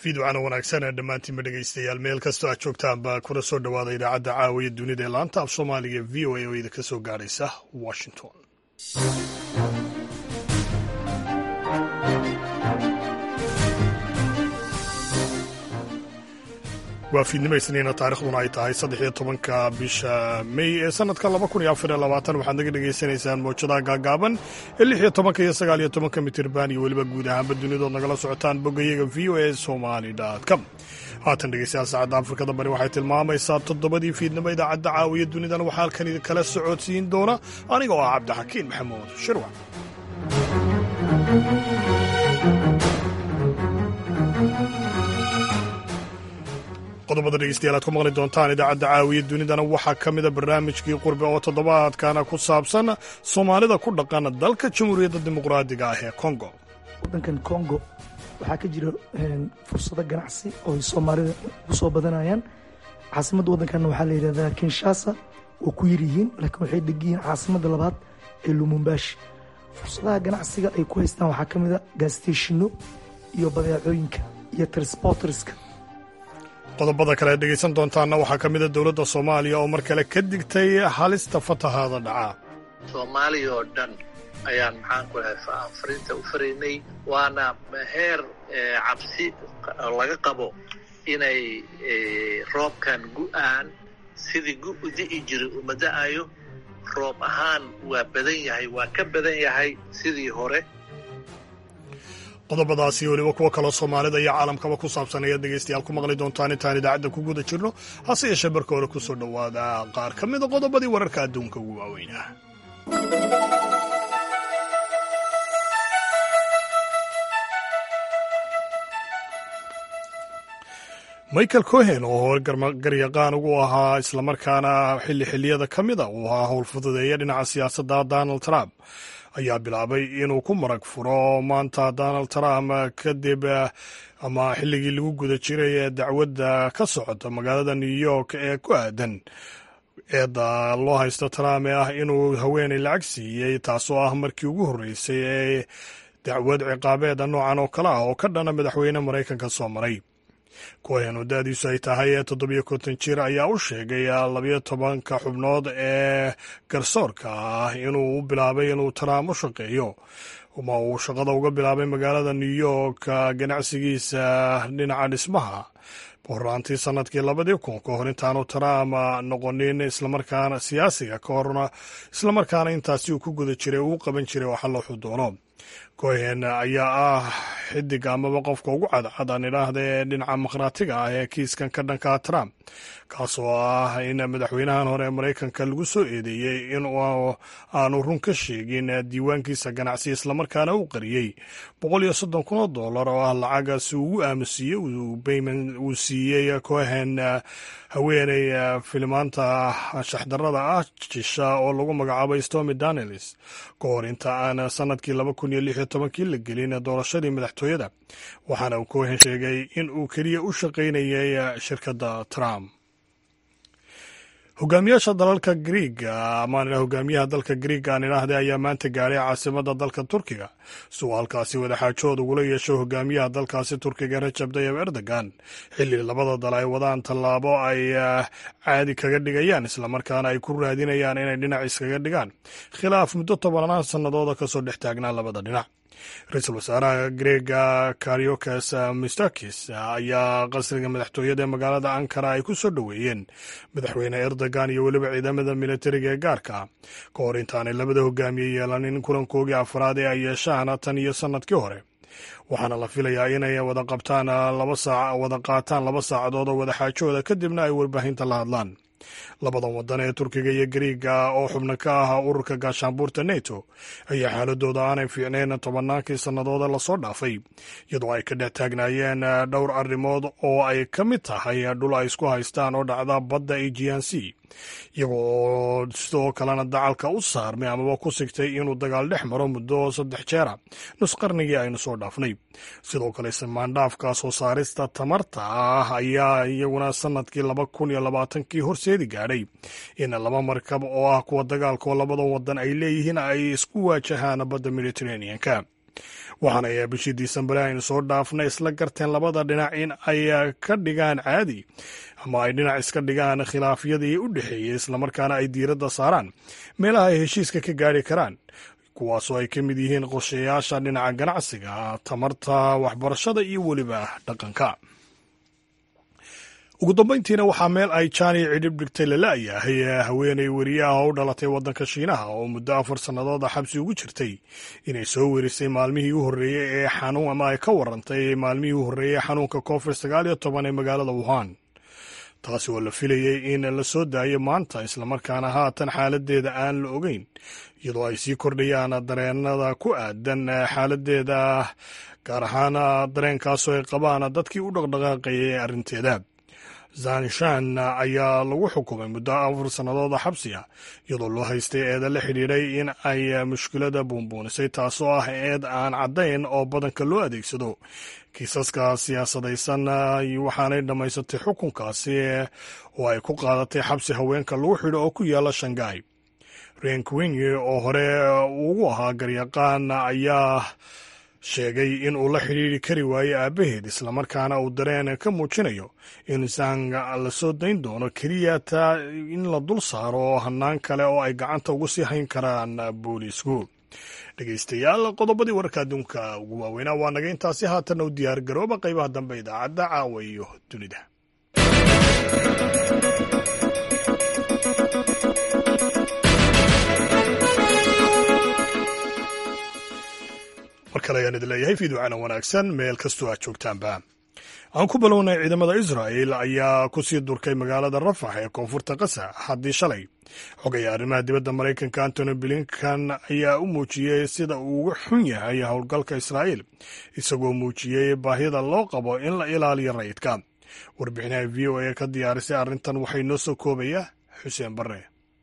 fiidwacana wanaagsan ee dhammaantiinba dhegaystayaal meel kastoo aad joogtaanba kuna soo dhowaada idaacadda caawiya dunida ee laanta af soomaaliga v o a oo idinka soo gaadhaysa washington waa fiidnimo isniina taarikhduna ay tahay saddex iyo tobanka bisha mey ee sanadka laba kun iyo afar iyo labaatan waxaad naga dhagaysanaysaan mawjadaha gaagaaban ee lix iyo tobanka iyo sagaal iyo tobanka mitirban iyo weliba guud ahaanba dunidood nagala socotaan boggayaga v o a somali com haatan dhegeystayaal saacadda afrikada bari waxay tilmaamaysaa toddobadii fiidnimo idaacadda caawiya dunidana waxaa halkan idinkala socodsiin doona aniga oo ah cabdixakiin maxamuud shirwac qodobada dhegeystayaal aad ku maqli doontaan idaacadda caawiya dunidana waxaa ka mida barnaamijkii qurbe oo toddobaadkana ku saabsan soomaalida ku dhaqan dalka jamhuuriyadda dimuqraadiga ah ee kongo waddankan kongo waxaa ka jira fursado ganacsi oo ay soomaalida ku soo badanayaan caasimadda waddankan waxaa la yidhahdaa kinshasa oo ku yaryihiin laakiin waxay degiyihiin caasimadda labaad ee lumumbashi fursadaha ganacsiga ay ku haystaan waxaa ka mid a gaasteshino iyo badeecooyinka iyo transporterska qodobada kale aad dhegaysan doontaanna waxaa ka mida dowladda soomaaliya oo mar kale ka digtay halista fatahaada dhaca soomaaliya oo dhan ayaan maxaan ku lahay fariinta u faraynay waana heer cabsi laga qabo inay roobkan gu'aan sidii gu u di'i jiray uma da'ayo roob ahaan waa badan yahay waa ka badan yahay sidii hore qodobadaasi weliba kuwo kaloo soomaalida iyo caalamkaba ku saabsan ayaad dhegaystayaal ku maqli doontaan intaan idaacadda ku guda jirno hase yeeshee marka hore ku soo dhowaada qaar ka mida qodobadii wararka adduunka ugu waaweynah michael cohen oo hore garyaqaan ugu ahaa islamarkaana xilli xilliyada ka mida uu ahaa howlfududeeya dhinaca siyaasadda donald trump ayaa bilaabay inuu ku marag furo maanta donald trump kadib ama xilligii lagu guda jiray ee dacwadda ka socota magaalada new york ee ku aadan eedda loo haysto trump ee ah inuu haweenay lacag siiyey taasoo ah markii ugu horreysay ee dacwad ciqaabeeda noocan oo kale ah oo ka dhana madaxweyne maraykanka soo maray cohen oo da-diisu ay tahay ee toddobiyo konton jir ayaa u sheegay labiyo tobanka xubnood ee garsoorka ah inuu u bilaabay inuu trump u shaqeeyo ma uu shaqada uga bilaabay magaalada new york ganacsigiisa dhinaca dhismaha horaantii sanadkii labadii kun ka hor intaanu trump noqonin islamarkaana siyaasiga ka horna islamarkaana intaasi uu ku guda jiray uu qaban jiray waxa looxu doono cohen ayaa ah xidig amaba qofka ugu cadcad aan idhaahda ee dhinaca makhraatiga ah ee kiiskan ka dhankaa trump kaasoo ah in madaxweynahan hore ee maraykanka lagu soo eedeeyey in aanu run ka sheegin diiwaankiisa ganacsi islamarkaana u qariyey boqol iyo soddon kun oo dollar oo ah lacaga si ugu aamusiiyey uu siiyey cohen haweeney filimaanta shaxdarada ah jisha oo lagu magacaabay stomy danelis ka hor inta aan sanadkii laba kun iyo lix iyo tobankii la gelin doorashadii madaxtooyada waxaana uu cohen sheegay in uu keliya u shaqaynayay shirkadda trump hogaamiyaasha dalalka griiga amaan hogaamiyaha dalka griiga aan idhaahday ayaa maanta gaadhay caasimada dalka turkiga si uu halkaasi wadaxaajood ugula yeesho hogaamiyaha dalkaasi turkiga rajab tayib erdogan xilli labada dal ay wadaan tallaabo ay caadi kaga dhigayaan islamarkaana ay ku raadinayaan inay dhinac iskaga dhigaan khilaaf muddo tobanaan sannadooda kasoo dhex taagnaa labada dhinac ra-iisul wasaaraha greega kariokas mistakis ayaa qasriga madaxtooyada ee magaalada ankara ay ku soo dhoweeyeen madaxweyne erdogan iyo weliba ciidamada militariga ee gaarka ka hor intaanay labada hogaamiye yeelanin kulankoogii afraad ee ay yeeshaan tan iyo sannadkii hore waxaana la filayaa inay wada qabtaan laba saac wada qaataan laba saacadood oo wadaxaajooda kadibna ay warbaahinta la hadlaan labadan waddan ee turkiga iyo gariiga oo xubno ka ah ururka gaashaanbuurta neto ayaa xaaladooda aanay fiicnayn tobannaankii sannadooda lasoo dhaafay iyadoo ay ka dhex taagnaayeen dhowr arrimood oo ay ka mid tahay dhul ay isku haystaan oo dhacda badda aegean c iyaga oo sidoo kalena dacalka u saarmay amaba ku sigtay inuu dagaal dhex maro muddo saddex jeera nus qarnigii aynu soo dhaafnay sidoo kale samaandhaafka soo saarista tamarta ah ayaa iyaguna sanadkii laba kun iyo labaatankii horseedi gaadhay in laba markab oo ah kuwa dagaalka oo labadan wadan ay leeyihiin ay isku waajahaan badda mediterraneanka waxaana ay bishii disembar aynu soo dhaafnay isla garteen labada dhinac in ay ka dhigaan caadi ama ay dhinac iska dhigaan khilaafyadii u dhexeeyey islamarkaana ay diiradda saaraan meelaha ay heshiiska ka gaari karaan kuwaasoo ay ka mid yihiin qorshayaasha dhinaca ganacsiga tamarta waxbarashada iyo weliba dhaqanka ugu dambayntiina waxaa meel ay jaani cidhib dhigtay lala-yahay haweenay weriyaha u dhalatay waddanka shiinaha oo muddo afar sannadooda xabsi ugu jirtay inay soo werisay maalmihii u horreeyey ee xanuun ama ay ka warantay maalmihii u horreeyey xanuunka covid sagaal iyo toban ee magaalada wuhan taasi oo la filayey in la soo daayo maanta islamarkaana haatan xaaladeeda aan la ogeyn iyadoo ay sii kordhayaan dareenada ku aadan xaaladeeda gaar ahaan dareenkaasoo ay qabaan dadkii u dhaqdhaqaaqayay arrinteeda zanishan ayaa lagu xukumay muddo afar sannadooda xabsi ah iyadoo loo haystay eeda la xidhiidhay in ay mushkilada buunbuunisay taasoo ah eed aan caddayn oo badanka loo adeegsado kiisaska siyaasadaysan waxaanay dhammaysatay xukunkaasi oo ay ku qaadatay xabsi haweenka lagu xidho oo ku yaala shanghai renkwingi oo hore ugu ahaa garyaqaan ayaa sheegay in uu la xidhiiri kari waayo aabbaheed islamarkaana uu dareen ka muujinayo in zang la soo dayn doono keliya taa in la dul saaro hannaan kale oo ay gacanta ugu sii hayn karaan booliisku dhegeystayaal qodobadii wararka adduunka ugu waaweynaa waa naga intaasi haatanna u diyaar garooba qaybaha dambe idaacadda caawa iyo dunida mar kale ayaan idin leeyahay fiiducana wanaagsan meel kastoo aad joogtaanba aan ku bilownay ciidamada israa'el ayaa ku sii durkay magaalada rafax ee koonfurta kasa haddii shalay xogaya arrimaha dibadda maraykanka antony blinkan ayaa u muujiyey sida uu uga xun yahay howlgalka israa'el isagoo muujiyey baahida loo qabo in la ilaaliyo rayidka warbixinaha v o a ka diyaarisay arrintan waxay noo soo koobaya xuseen barre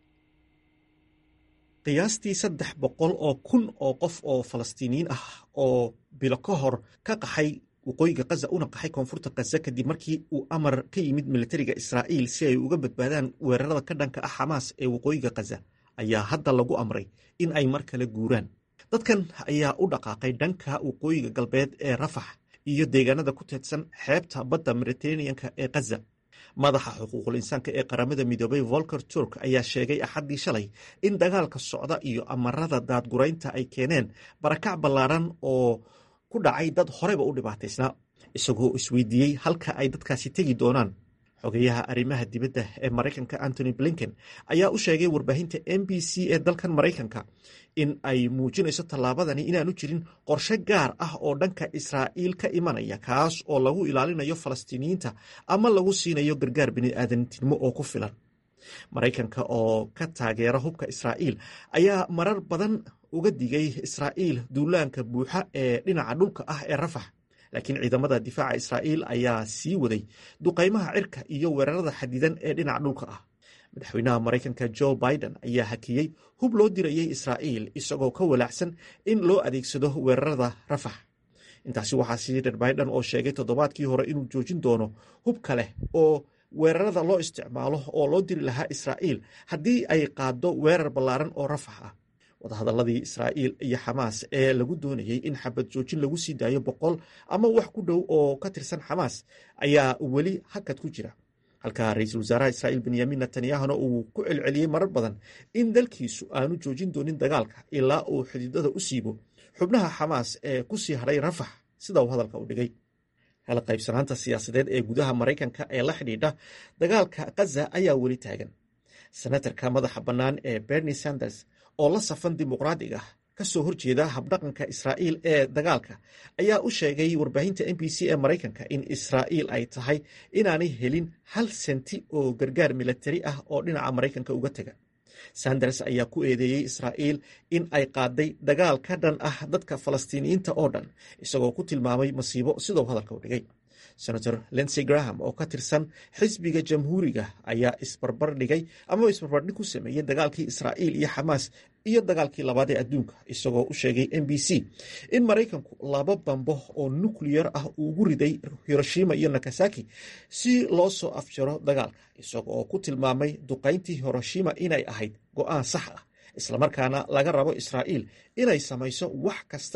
qiyaastii saddex boqol oo kun oo qof oo falastiiniyiin ah oo bilo ka hor ka qaxay waqooyiga kaza una qaxay koonfurta kaza kadib markii uu amar ka yimid militariga israa'iil si ay uga badbaadaan weerarada ka dhanka ah xamaas ee waqooyiga kaza ayaa hadda lagu amray in ay mar kale guuraan dadkan ayaa u dhaqaaqay dhanka waqooyiga galbeed ee rafax iyo deegaanada ku teedsan xeebta badda mediteraneanka ee kaza madaxa xuquuqul insaanka ee qaramada midoobay volker turk ayaa sheegay axaddii shalay in dagaalka socda iyo amarada daadguraynta ay keeneen barakac ballaadhan oo ku dhacay dad horeyba u dhibaataysnaa isagoo isweydiiyey halka ay dadkaasi tegi doonaan xogeyaha arrimaha dibadda ee maraykanka antony blinken ayaa u sheegay warbaahinta m b c ee dalkan maraykanka in ay muujinayso tallaabadani inaanu jirin qorshe gaar ah oo dhanka israa'iil ka imanaya kaas oo lagu ilaalinayo falastiiniyiinta ama lagu siinayo gargaar bini'aadantinimo oo ku filan maraykanka oo ka taageera hubka israa'iil ayaa marar badan uga digay israa'iil duulaanka buuxa ee dhinaca dhulka ah ee rafax laakiin ciidamada difaaca israa'iil ayaa sii waday duqaymaha cirka iyo weerarada xadidan ee dhinaca dhulka ah madaxweynaha maraykanka jo biden ayaa hakiyey hub loo dirayey israa'iil isagoo ka walaacsan in loo adeegsado weerarada rafax intaasi waxaa sii dher biden oo sheegay toddobaadkii hore inuu joojin doono hub kale oo weerarada loo isticmaalo oo loo diri lahaa israa'iil haddii ay qaaddo weerar ballaaran oo rafax ah wadahadalladii israa'iil iyo xamaas ee lagu doonayey in xabad joojin lagu sii daayo boqol ama wax ku dhow oo ka tirsan xamaas ayaa weli hakad ku jira halka ra-iisul wasaaraha israa'iil benyamin netanyahuna uu ku celceliyey marar badan in dalkiisu aanu joojin doonin dagaalka ilaa uu xididada u siibo xubnaha xamaas ee ku sii hadhay rafax sida uu hadalka u dhigay kala qaybsanaanta siyaasadeed ee gudaha maraykanka ee la xidhiidha dagaalka kaza ayaa weli taagan senatarka madaxa bannaan ee bernie sanders oo la safan dimuqraadiga ka soo horjeeda habdhaqanka israa'iil ee dagaalka ayaa u sheegay warbaahinta m b c ee maraykanka in israa'iil ay tahay inaanay helin hal senti oo gargaar milatari ah oo dhinaca maraykanka uga tega sanders ayaa ku eedeeyey israa'iil in ay qaaday dagaal ka dhan ah dadka falastiiniyiinta oo dhan isagoo ku tilmaamay masiibo sidou hadalka u dhigay senator lensey graham oo ka tirsan xisbiga jamhuuriga ayaa isbarbar dhigay ama isbarbardhig ku sameeyey dagaalkii israa'iil iyo xamaas iyo dagaalkii labaad ee adduunka isagoo u sheegay m b c in maraykanku laba bambo oo nukliyar ah uugu riday hiroshima iyo nakasaki si loo soo afjaro dagaalka isagoo ku tilmaamay duqayntii hiroshima inay ahayd go'aan sax ah islamarkaana laga rabo israa'iil inay samayso wax kasta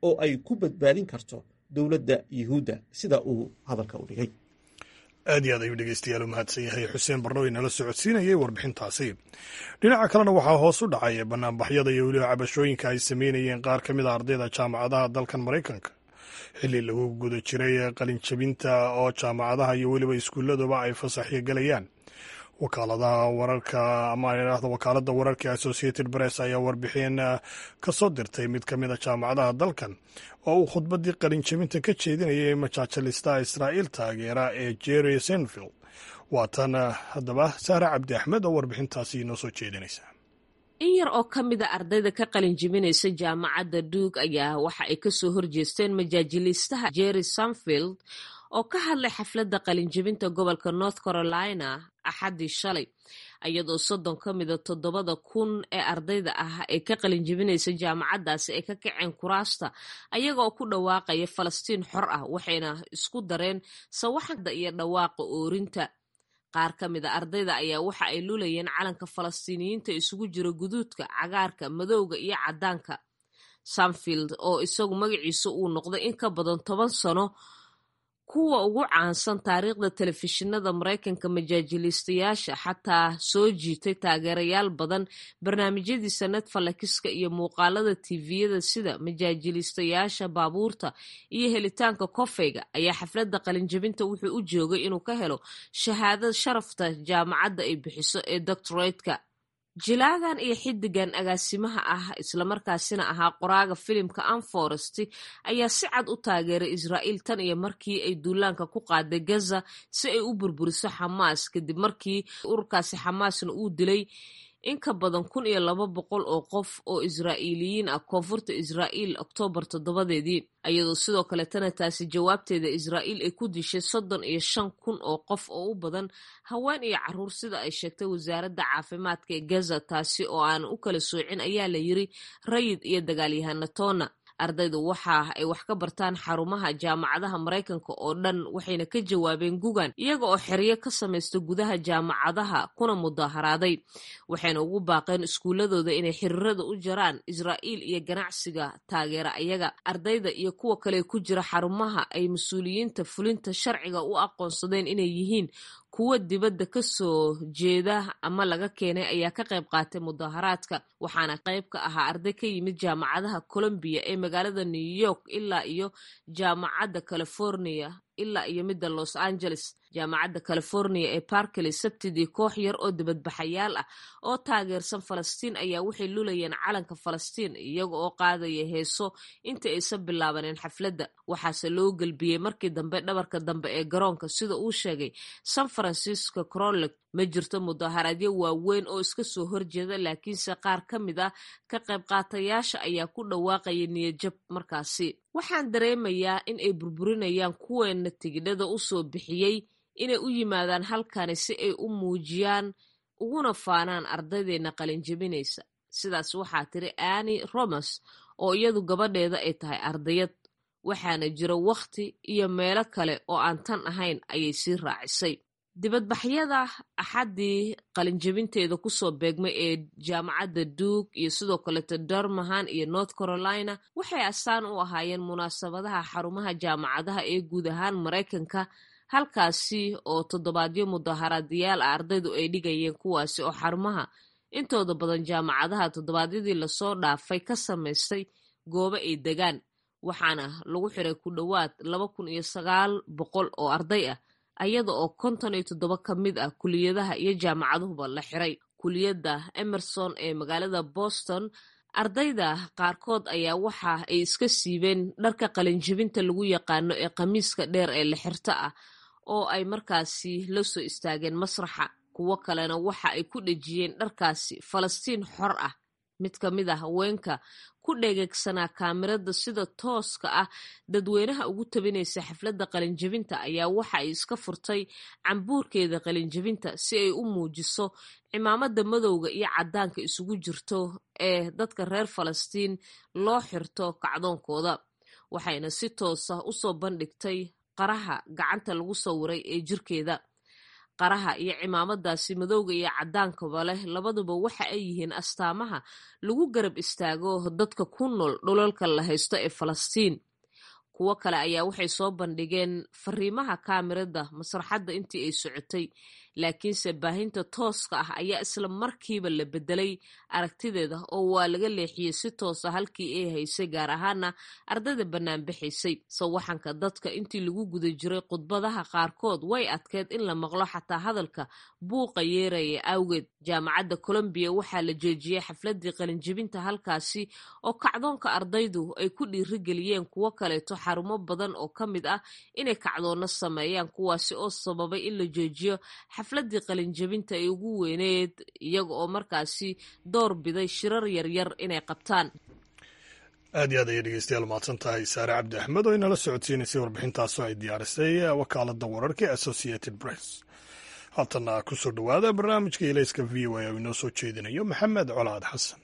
oo ay ku badbaadin karto dowladda yuhuudda sida uu hadalka u dhigay aad iyo aad ayuu dhegeystayaal u mahadsan yahay xuseen barnow inala socodsiinayay warbixintaasi dhinaca kalena waxaa hoos u dhacay banaanbaxyada iyo weliba cabashooyinka ay sameynayeen qaar ka mid a ardayda jaamacadaha dalkan maraykanka xilli lagu guda jiray qalinjabinta oo jaamacadaha iyo weliba iskuulladuba ay fasaxyo gelayaan wakaaladaha wararka ama idhaahdo wakaaladda wararka associated press ayaa warbixin ka soo dirtay mid ka mid a jaamacadaha dalkan oo uu khudbaddii qalinjabinta ka jeedinayay majaajalista israa'iil taageera ee jerry senfield waa tan haddaba sahra cabdi axmed oo warbixintaasi inoo soo jeedinaysa in yar oo ka mid a ardayda ka qalin jibinaysa jaamacadda duug ayaa waxa ay kasoo horjeesteen majaajiliistaha jerry sanfield oo ka hadlay xafladda qalinjibinta gobolka north carolina axaddii shalay iyadoo soddon ka mida toddobada kun ee ardayda ah ee ka qalinjibinaysa jaamacaddaasi ay ka kaceen kuraasta ayagaoo ku dhawaaqaya falastiin xor ah waxayna isku dareen sawaxda iyo dhawaaqa oorinta qaar ka mid a ardayda ayaa waxa ay lulayeen calanka falastiiniyiinta isugu jira guduudka cagaarka madowga iyo caddaanka sanfield oo isagu magaciisa uu noqday in ka badan toban sano kuwa ugu caansan taariikhda telefishinada maraykanka majaajiliistayaasha xataa soo jiitay taageerayaal badan barnaamijyadiisa netfalakiska iyo muuqaalada tviyada sida majaajiliistayaasha baabuurta iyo helitaanka kofeyga ayaa xafladda qalinjabinta wuxuu u joogay inuu ka helo shahaadad sharafta jaamacadda ay bixiso ee doctoratka jilaagan iyo xidigan agaasimaha ah islamarkaasina ahaa qoraaga filimka anforest ayaa si cad u taageeray israa'iil tan iyo markii ay duulaanka ku qaaday gaza si ay u burburiso xamaas kadib markii ururkaasi xamaasna uu dilay in ka badan kun iyo laba boqol oo qof oo israa'iiliyiin ah koonfurta israa'iil oktoobar toddobadeedii iyadoo sidoo kaletana taasi jawaabteeda israa'iil ay ku dishay soddon iyo shan kun oo qof oo u badan haween iyo caruur sida ay sheegtay wasaaradda caafimaadka ee gaza taasi oo aan u kala soocin ayaa la yiri rayid iyo dagaalyahanatona ardaydu waxa ay wax ka bartaan xarumaha jaamacadaha maraykanka oo dhan waxayna ka jawaabeen gugan iyaga oo xeryo ka samaysta gudaha jaamacadaha kuna mudaharaaday waxayna ugu baaqeen iskuuladooda inay xiriirada u jaraan israa'iil iyo ganacsiga taageera ayaga ardayda iyo kuwa kale ku jira xarumaha ay mas-uuliyiinta fulinta sharciga u aqoonsadeen inay yihiin kuwa dibadda ka soo jeeda ama laga keenay ayaa ka qayb qaatay mudaharaadka waxaana qayb ka ahaa arday ka yimid jaamacadaha colombiya ee magaalada new york ilaa iyo jaamacadda california ilaa iyo midda los angeles jaamacadda california ee barkley sabtidii koox yar oo dibadbaxayaal ah oo taageersan falastiin ayaa waxay lulayeen calanka falastiin iyaga oo qaadaya heeso inta aysan bilaabaneen xafladda waxaase loo gelbiyey markii dambe dhabarka dambe ee garoonka sida uu sheegay san francisco crolek ma jirto mudaharaadyo waaweyn oo iska soo horjeeda laakiinse qaar ka mid ah ka qayb qaatayaasha ayaa ku dhawaaqaya niyadjab markaasi waxaan dareemayaa in ay burburinayaan kuweena tigidhada u soo bixiyey inay u yimaadaan halkani si ay u muujiyaan uguna faanaan ardaydeena qalinjabinaysa sidaas waxaa tiri anni romers oo iyadu gabadheeda ay tahay ardayad waxaana jira wakhti iyo meelo kale oo aan tan ahayn ayay sii raacisay dibadbaxyada axaddii qalinjabinteeda kusoo beegmay ee jaamacadda duug iyo sidoo kaleto darmahan iyo north carolina waxay astaan u ahaayeen munaasabadaha xarumaha jaamacadaha ee guud ahaan maraykanka halkaasi oo toddobaadyo mudaharaadayaal ah ardaydu ay dhigayeen kuwaasi oo xarumaha intooda badan jaamacadaha toddobaadyadii lasoo dhaafay ka samaystay goobo ay degaan waxaana lagu xiray ku dhowaad laba kun iyo sagaal boqol oo arday ah ayada oo konton iyo toddoba ka mid ah kuliyadaha iyo jaamacaduhuba la xiray kuliyadda emerson ee magaalada boston ardayda qaarkood ayaa waxa ay iska siibeen dharka qalinjibinta lagu yaqaano ee khamiiska dheer ee la xirto ah oo ay markaasi la soo istaageen masraxa kuwo kalena waxa ay ku dhejiyeen dharkaasi falastiin xor ah mid ka mid a haweenka ku dhegeegsanaa kaamirada sida tooska ah dadweynaha ugu tabinaysa xafladda qalinjabinta ayaa waxa ay iska furtay cambuurkeeda qalinjabinta si ay u muujiso cimaamada madowga iyo caddaanka isugu jirto ee dadka reer falastiin loo xirto kacdoonkooda waxayna si toosa usoo bandhigtay qaraha gacanta lagu sawiray ee jirkeeda qaraha iyo cimaamadaasi madowga iyo cadaankaba leh labaduba waxa ay yihiin astaamaha lagu garab istaago dadka ku nool dhulalka la haysto ee falastiin kuwo kale ayaa waxay soo bandhigeen fariimaha kaamirada masraxadda intii ay socotay laakiinse baahinta tooska ah ayaa isla markiiba la bedelay aragtideeda oo waa laga leexiyey si toosa halkii ay haysay gaar ahaana ardayda banaanbaxaysay sawaxanka dadka intii lagu guda jiray khudbadaha qaarkood way adkeed in la maqlo xataa hadalka buuqa yeeraya awgeed jaamacadda colombiya waxaa la joojiyey xafladii qalinjibinta halkaasi oo kacdoonka ardaydu ay ku dhiirigeliyeen kuwo kaleeto xarumo badan oo ka mid ah inay kacdoonno sameeyaan kuwaasi oo sababay in la joojiyo xafladii qalinjabinta ay ugu weyneed iyaga oo markaasi door biday shirar yaryar inay qabtaan aad iyo aad ayay dhegeystayaal mahadsan tahay saare cabdi axmed oo inala socodsiinaysay warbixintaasoo ay diyaarisay wakaalada wararka ee associated press haatana ku soo dhowaada barnaamijka ilayska v o a oo inoo soo jeedinayo maxamed colaad xasan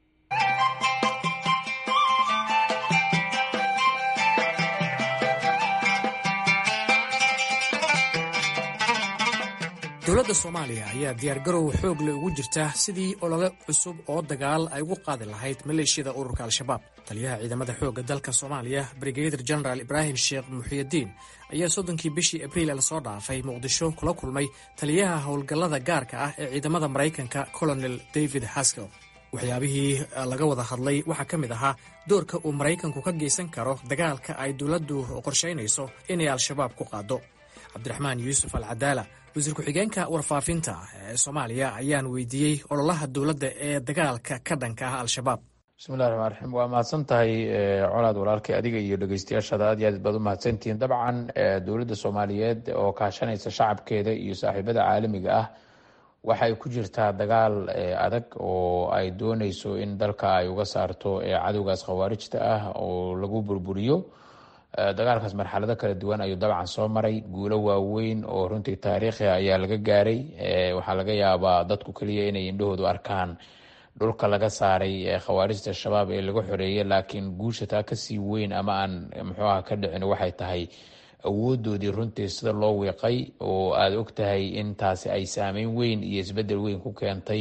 dowladda soomaaliya ayaa diyaargarow xoog le ugu jirta sidii olole cusub oo dagaal ay ugu qaadi lahayd maleeshiyada ururka al-shabaab taliyaha ciidamada xoogga dalka soomaaliya brigadir genaraal ibraahim sheekh muxiyidiin ayaa soddonkii bishii abriil lasoo dhaafay muqdisho kula kulmay taliyaha howlgallada gaarka ah ee ciidamada maraykanka colonel david haskell waxyaabihii laga wada hadlay waxaa ka mid ahaa doorka uu maraykanku ka geysan karo dagaalka ay dowladdu qorshaynayso inay al-shabaab ku qaado cabdiraxmaan yuusuf al cadaala wasiir ku-xigeenka warfaafinta ee soomaaliya ayaan weydiiyey ololaha dowladda ee dagaalka ka dhanka ah al-shabaab bismillahi raxmaan raxiim waa mahadsan tahay colaad walaalkay adiga iyo dhegeystayaashaada aad iyo aad baad u mahadsantihiin dabcan dowladda soomaaliyeed oo kaashanaysa shacabkeeda iyo saaxiibada caalamiga ah waxay ku jirtaa dagaal adag oo ay dooneyso in dalka ay uga saarto cadowgaas khawaarijta ah oo lagu burburiyo dagaalkaas marxalado kala duwan ayuu dabcan soo maray guulo waaweyn oo runtii taariikhi ayaa laga gaaray waxaa laga yaabaa dadku keliya inay indhahoodu arkaan dhulka laga saaray khawaarijta shabaab ee laga xoreeyay laakiin guusha taa kasii weyn ama aan muxuu ah ka dhicin waxay tahay awoodoodii runtii sida loo wiiqay oo aada og tahay in taasi ay saameyn weyn iyo isbedel weyn ku keentay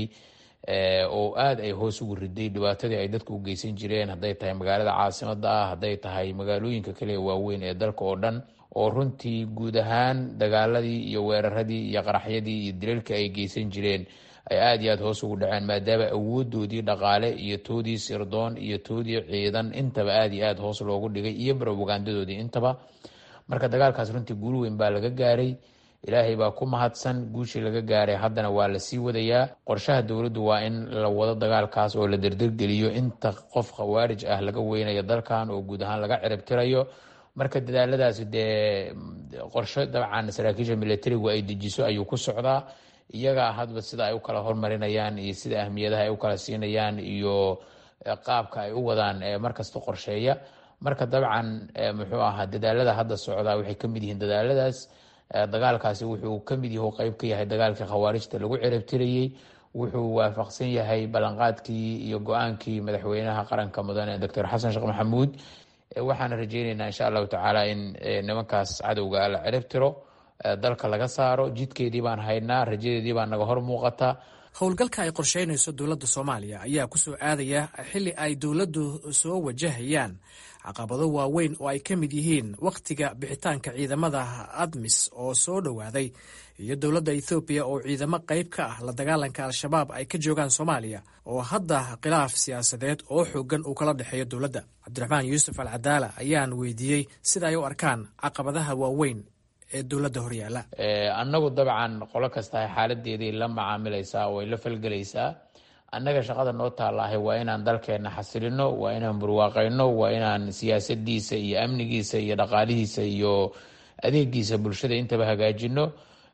oo aada ay hoos ugu riday dhibaatadii ay dadku u geysan jireen hadday tahay magaalada caasimada ah hadday tahay magaalooyinka kale waaweyn ee dalka oo dhan oo runtii guud ahaan dagaaladii iyo weeraradii iyo qaraxyadii iyo dilalkii ay geysan jireen ay aada iyo aada hoos ugu dhaceen maadaama awoodoodii dhaqaale iyo toodii sirdoon iyo toodii ciidan intaba aada iyo aada hoos loogu dhigay iyo robogandadoodii intaba marka dagaalkaas runtii guul weyn baa laga gaaray ilaahay baa ku mahadsan guushii laga gaaray haddana waa lasii wadayaa qorshaha dowladdu waa in la wado dagaalkaas oo la derdergeliyo inta qof khawaarij ah laga weynayo dalkan oo guud ahaan laga ciribtirayo marka dadaaladaasi dee qorsho dabcan saraakiisha militarigu ay dejiso ayuu ku socdaa iyagaa hadba sida ay u kala hormarinayaan iyo sida ahmiyadaha ay u kala siinayaan iyo qaabka ay u wadaan markasta qorsheeya marka dabcan muxuu ahaa dadaalada hadda socdaa waxay kamid yihiin dadaaladaas dagaalkaasi wuxuu kamid yahu qeyb ka yahay dagaalkii khawaarijta lagu ciribtirayey wuxuu waafaqsan yahay ballanqaadkii iyo go-aankii madaxweynaha qaranka mudane doctor xasan sheekh maxamuud waxaana rajeyneynaa insha allahu tacaala in nimankaas cadowga la ciribtiro dalka laga saaro jidkeedii baan haynaa rajadeedii baa naga hor muuqata howlgalka ay qorsheynayso dowladda soomaaliya ayaa ku soo aadaya xilli ay dowladdu soo wajahayaan caqabado waaweyn oo ay ka mid yihiin wakhtiga bixitaanka ciidamada admis oo soo dhowaaday iyo dowladda ethoobiya oo ciidamo qayb ka ah la dagaalanka al-shabaab ay ka joogaan soomaaliya oo hadda khilaaf siyaasadeed oo xoogan uu kala dhexeeyo dowladda cabdiraxmaan yuusuf al cadaala ayaan weydiiyey sida ay u arkaan caqabadaha waaweyn ee dowladda horyaala annagu dabcan qolo kastahay xaaladeeday la macaamilaysaa oo ay la falgelaysaa annaga shaqada noo taallaahay waa inaan dalkeenna xasilino waa inaan burwaaqayno waa inaan siyaasadiisa iyo amnigiisa iyo dhaqaalihiisa iyo adeegiisa bulshada intaba hagaajino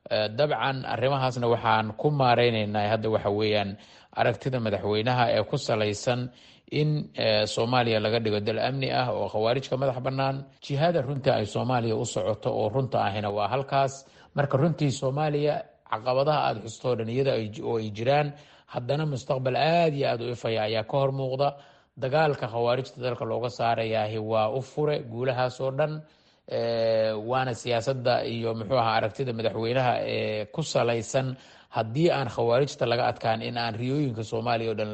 dabcan arrimahaasna waxaan ku maareyneynaa hadda waxa weeyaan aragtida madaxweynaha ee ku salaysan in soomaaliya laga dhigo dal amni ah oo khawaarijka madax bannaan jihada runtii ay soomaaliya u socoto oo runta ahina waa halkaas marka runtii soomaaliya caqabadaha aada xustoo dhan iyada oo ay jiraan haddana mustaqbal aada iyo aada u ifaya ayaa ka hor muuqda dagaalka khawaarijta dalka looga saarayaahi waa u fure guulahaas oo dhan waana siyaasadda iyo muxuu ahaa aragtida madaxweynaha ee ku salaysan haddii aan khawaarijta laga adkaan in aan riyooyinka soomaaliya o dhan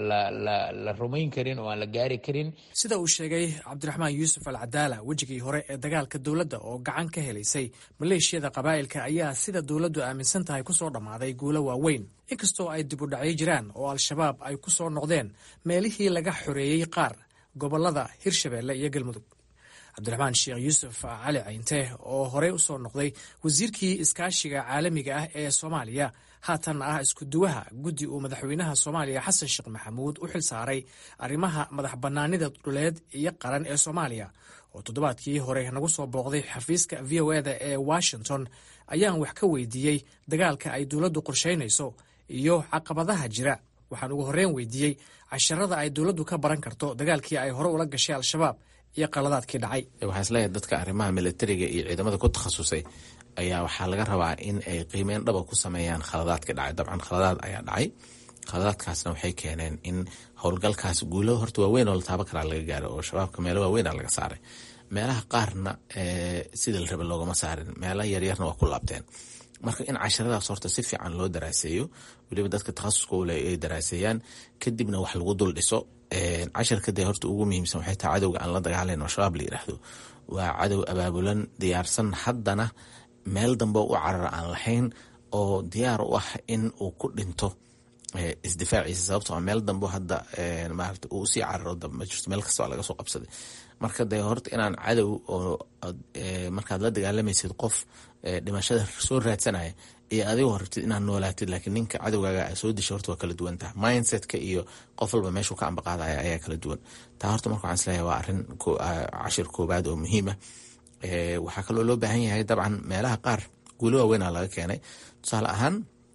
la rumayn karin oo aan la gaari karin sida uu sheegay cabdiraxmaan yuusuf al cadaala wejigii hore ee dagaalka dowladda oo gacan ka helaysay maleeshiyada qabaa'ilka ayaa sida dowladdu aaminsan tahay kusoo dhammaaday guulo waaweyn inkastoo ay dib u dhacyo jiraan oo al-shabaab ay ku soo noqdeen meelihii laga xoreeyey qaar gobollada hirshabeelle iyo galmudug cabdiraxmaan sheekh yuusuf cali cayinte oo horey usoo noqday wasiirkii iskaashiga caalamiga ah ee soomaaliya haatanna ah iskuduwaha guddi uu madaxweynaha soomaaliya xasan sheekh maxamuud u xil saaray arrimaha madax bannaanida dhuleed iyo qaran ee soomaaliya oo toddobaadkii hore nagu soo booqday xafiiska v o eda ee washington ayaan wax ka weydiiyey dagaalka ay dowladdu qorshaynayso iyo caqabadaha jira waxaan ugu horreyn weydiiyey casharada ay dowladdu ka baran karto dagaalkii ay hore ula gashay al-shabaab iyo qaladaadkii dhacay waxaa isleeyahay dadka arrimaha militariga iyo ciidamada ku takhasusay ayaa waxaa laga rabaa in ay qiimeyn dhaba ku sameeyaan khaladaadka dhacay dabcan khaladaad ayaa dhacay khaladaadkaasna waxay keeneen in howlgalkaas guulo horta waaweyn oo la taabo karaa laga gaaro oo shabaabka meelo waaweynaa laga saaray meelaha qaarna sida la raba loogama saarin meelo yaryarna waa ku laabteen marka in casharadaas horta si fiican loo daraaseeyo weliba dadka takhasuska ule ay daraaseeyaan kadibna wax lagu dul dhiso casharka dee horta ugu muhiimsan waxay tahay cadowga aan la dagaalayn oo shabaab la yidhaahdo waa cadow abaabulan diyaarsan haddana meel dambe u carara aan lahayn oo diyaar u ah in uu ku dhinto isdifaaciisa sababtoo meel dambe hadda maarata uu usii cararo ma jirto meel kasta waa laga soo qabsaday marka dee horta inaan cadow oo markaad la dagaalamaysid qof dhimashada soo raadsanaya iyo adigoo rabtid inaad noolaatid laakiin ninka cadowgaaga soo disha horta waa kala duwan taha mindsetka iyo qof walba meeshuu ka ambaqaadaya ayaa kala duwan taa horta marka waxaan isleeyahay waa arrin cashir koobaad oo muhiima waxaa kaloo loo baahan yahay dabcan meelaha qaar guulo waaweynaa laga keenay tusaale ahaan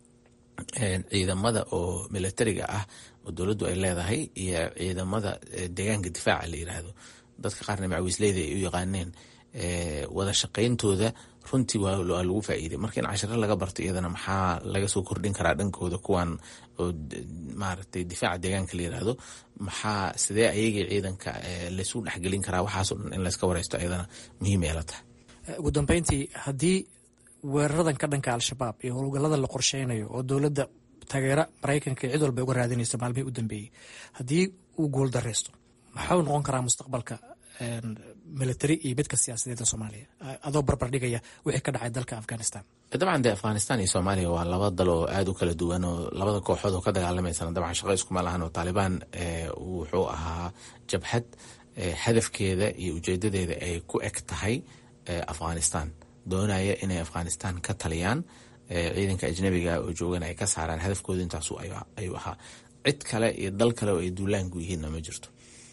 ciidamada oo militariga ah oo dowladdu ay leedahay iyo ciidamada deegaanka difaaca la yiraahdo dadka qaarna macawiisleyda ay u yaqaaneen wada shaqayntooda runtii waa lagu faa'iiday marka in cashiro laga barto iyadana maxaa laga soo kordhin karaa dhankooda kuwan oo maaragtay difaaca deegaanka la yiraahdo maxaa sidee ayagii ciidanka laysu dhexgelin karaa waxaasoo dhan in layska wareysto iyadana muhiim ay la tahay ugu dambeyntii haddii weeraradan ka dhanka al-shabaab iyo howlgallada la qorsheynayo oo dowladda taageera maraykanka cid walba uga raadinaysa maalmihii u dambeeyey haddii uu guul dareysto maxuu noqon karaa mustaqbalka military iyo midka siyaasadeeda soomaaliya adoo barbardhigaya wixii ka dhacay dalka afghanistan dabcan dee afghanistan iyo soomaaliya waa laba dal oo aada u kala duwan oo labada kooxood oo ka dagaalamaysana dabcan shaqo iskuma lahan oo taalibaan wuxuu ahaa jabhad hadafkeeda iyo ujeedadeeda ay ku eg tahay afghanistan doonaya inay afghanistan ka taliyaan ciidanka ajnabiga oo joogan ay ka saaraan hadafkooda intaasu ayuu ahaa cid kale iyo dal kale oo ay duulaanku yihiinna ma jirto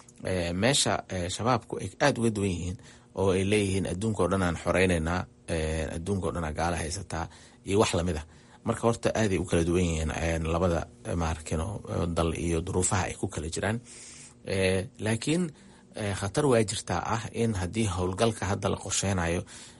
meesha shabaabku ay aada uga duwan yihiin oo ay leeyihiin adduunka o dhan aan xoreyneynaa adduunka o dhan aa gaala haysataa iyo wax lamid a marka horta aaday u kala duwan yihiin labada maarkino dal iyo duruufaha ay ku kala jiraan laakiin khatar waa jirtaa ah in haddii howlgalka hadda la qorsheynayo